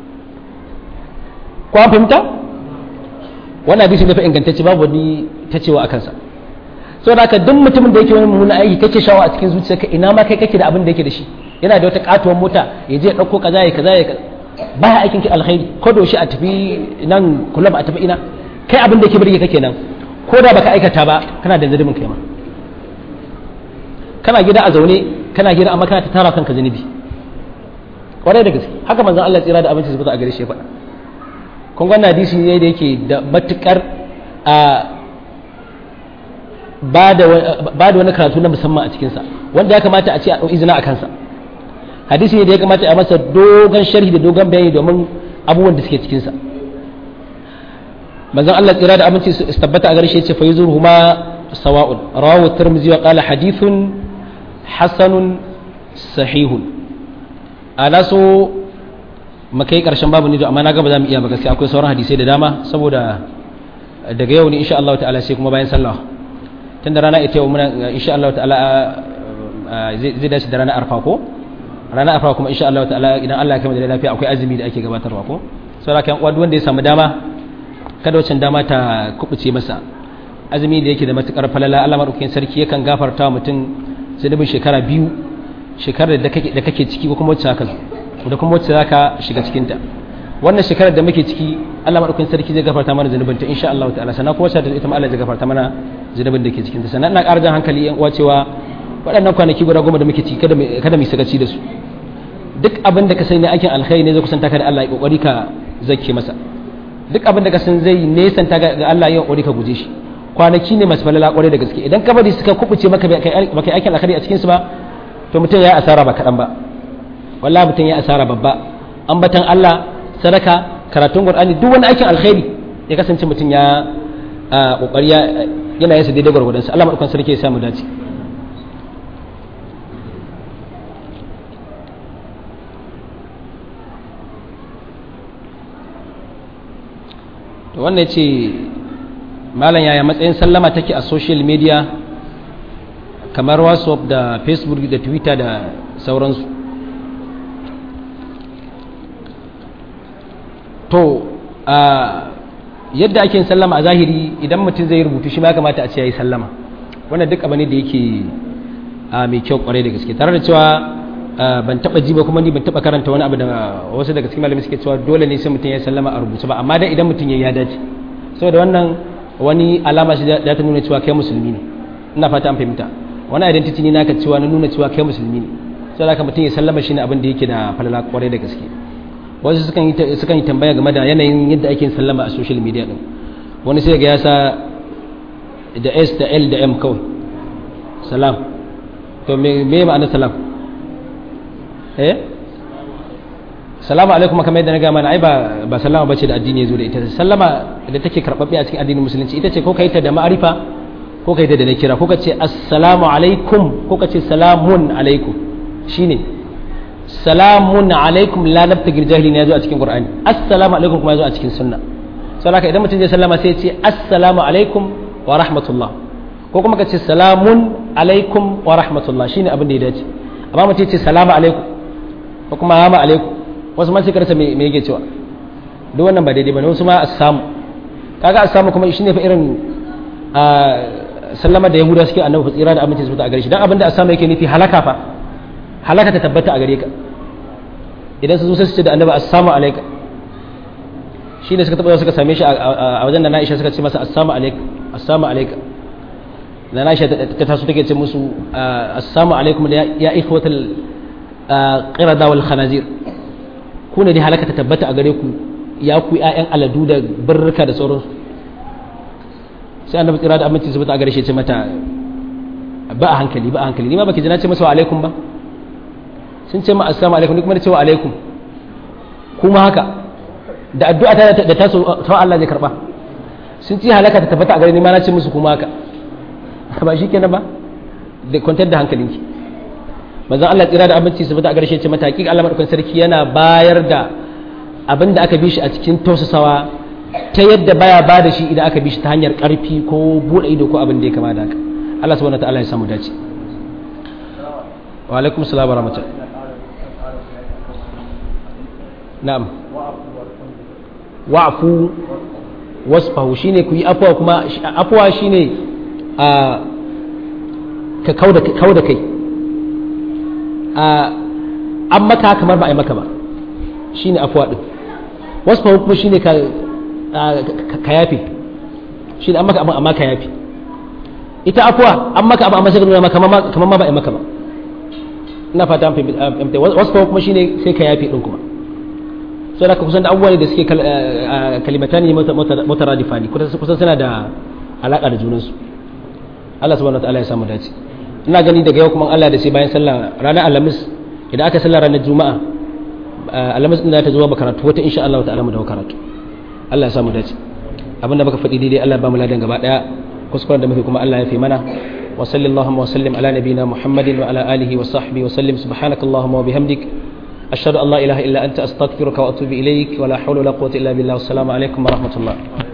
ko an fahimta wannan hadisi ne fa ingantacce babu wani ta cewa akan sa saboda haka duk mutumin da yake wani mummunan aiki kake shawa a cikin zuciyarka ina ma kai kake da abin da yake da shi yana da wata katuwar mota ya je ya dauko kaza ya kaza ya baya aikin ki alkhairi ko da shi a tafi nan kullum a tafi ina kai abin da yake burge kake nan ko da baka aikata ba kana da zalimin kai ma kana gida a zaune kana gida amma kana ta tara kanka zunubi kwarai da gaske haka manzon Allah tsira da abinci zubuta a gare shi ya faɗa kun ga hadisi ne da yake da matukar a ba da wani karatu na musamman a cikinsa wanda ya kamata a ce a ɗau izina a kansa hadisi ne da ya kamata a masa dogon sharhi da dogon bayani domin abubuwan da suke cikinsa manzon Allah tsira da aminci su tabbata a gare shi ya ce fa yuzuruhuma sawa'un rawahu tirmidhi wa qala hadithun hasanun sahihun ana so mu kai karshen babu ne amma na ga ba za mu iya ba gaskiya akwai sauran hadisai da dama saboda daga yau ne insha Allah ta'ala sai kuma bayan sallah tun da rana ita yau muna insha Allah ta'ala zai dace da ranar arfa ko ranar arfa kuma insha Allah ta'ala idan Allah ya kai da lafiya akwai azumi da ake gabatarwa ko saboda kan uwa wanda ya samu dama kada wancan dama ta kubuce masa azumi da yake da matukar falala Allah madaukakin sarki yakan gafarta wa mutum zunubin shekara biyu shekarar da kake da kake ciki ko kuma wacce zaka da kuma wacce zaka shiga cikin ta wannan shekarar da muke ciki Allah madaukakin sarki zai gafarta mana zunubin ta insha Allah ta'ala sannan kuma wacce ita ma Allah zai gafarta mana zunubin da ke cikin ta sannan ina ƙara jan hankali yan uwa cewa waɗannan kwanaki guda goma da muke ciki kada kada mu sakaci da su duk abin da ka sani aikin alkhairi ne zai kusanta ka da Allah ya kokari ka zake masa duk abin da ka san zai nesanta ga Allah ya kokari ka guje shi kwanaki ne masu falala kwarai da gaske idan ka bari suka kubuce maka baka aikin alkhairi a cikin su ba to mutum ya asara ba kaɗan ba wallahi mutum ya asara babba ambatan Allah sadaka karatun Qur'ani duk wani aikin alkhairi ya kasance mutum ya kokari yana yin sa daidai gwargwadon sa Allah madaukakin sarki ya samu dace to wannan ce malam yaya matsayin sallama take a social media kamar whatsapp da facebook da twitter da sauransu to a yadda ake sallama a zahiri idan mutum zai rubutu shi ma kamata a ce ya yi sallama wannan duk abu ne da yake mai kyau kwarai da gaske tare da cewa ban taba ji ba kuma ni ban taba karanta wani abu da wasu daga cikin malamai suke cewa dole ne sai mutum ya sallama a rubuce ba amma dai idan mutum ya ya dace saboda wannan wani alama shi da ta nuna cewa kai musulmi ne ina fata an fahimta wani identity ne naka cewa na nuna cewa kai musulmi ne saboda haka mutum ya sallama shi ne abin da yake da falala kwarai da gaske wasu sukan yi sukan yi tambaya game da yanayin yadda ake sallama a social media din wani sai ga ya sa da S da L da M kawai salam to me me ma'ana salam eh salamu alaikum kamar yadda na gama na ai ba ba sallama bace da addini yazo da ita sallama da take karbabbe a cikin addinin musulunci ita ce ko kai ta da ma'arifa ko kai ta da nakira ko ka ce assalamu alaikum ko ka ce salamun alaikum shine salamun alaikum la nabtagil jahilin yazo a cikin qur'ani assalamu alaikum kuma yazo a cikin sunna saboda idan mutum zai sallama sai ya ce assalamu alaikum wa rahmatullah ko kuma ka ce salamun alaikum wa rahmatullah shine abin da ya dace amma mutum ya ce salamu alaikum ko kuma hama alaikum wasu ma sai karsa me me yake cewa duk wannan ba daidai bane wasu ma assamu kaga assamu kuma shine fa irin a sallama da yahuda suke annabi tsira da aminci su a gare shi dan abinda assamu yake nufi halaka fa halaka ta tabbata a gare ka idan su zo sai su ce da annabi assalamu alayka shi ne suka taɓa suka same shi a wajen da na'isha suka ce masa assalamu alayka assalamu alayka da na'isha ta taso take ce musu assalamu alaikum ya ikhwatal qirada wal khanazir ku ne dai halaka ta tabbata a gare ku ya ku ƴaƴan aladu da barrika da sauransu sai annabi tsira da aminci su a gare shi ya ce mata ba a hankali ba a hankali ni ma baki ji na ce masa wa alaikum ba sun ce ma assalamu alaikum ni kuma da cewa alaikum kuma haka da addu'a ta da ta so ta Allah zai karba sun ce halaka ta tabbata a gare ni ma na ce musu kuma haka ba shi kenan ba da kwantar da hankalinki manzon Allah tsira da abinci su fita a garshe ce mata hakika Allah madaukakin sarki yana bayar da abin da aka bi shi a cikin tausasawa ta yadda baya ba da shi idan aka bi shi ta hanyar karfi ko bude ido ko abin da ya kama da haka Allah subhanahu wa ta'ala ya samu dace wa alaikum salam wa rahmatullahi na'am wa'fu wasfahu shine ku yi afwa kuma afwa shine a ka kauda kauda kai a an maka kamar ba a yi maka ba shine afwa din wasfahu kuma shine ka ka yafi shine an maka amma ka yafi ita afwa an maka abu amma sai ka nuna maka kamar ma ba a yi maka ba ina fata an fahimta wasfahu kuma shine sai ka yafi din kuma sai da kusan da abubuwa ne da suke kalimata ne mutaradifani kusan suna da alaƙa da junansu Allah subhanahu wataala ya samu dace ina gani daga yau kuma Allah da sai bayan sallah ranar alhamis idan aka sallah ranar juma'a alhamis din da ta zo ba karatu wata insha Allah ta'ala mu da karatu Allah ya samu dace abinda muka faɗi daidai Allah ba mu ladan gaba daya kuskuren da muke kuma Allah ya fi mana wa sallallahu wa sallim ala nabiyina muhammadin wa ala alihi wa sahbihi wa sallim subhanakallahumma wa bihamdik أشهد أن لا إله إلا أنت أستغفرك وأتوب إليك ولا حول ولا قوة إلا بالله والسلام عليكم ورحمة الله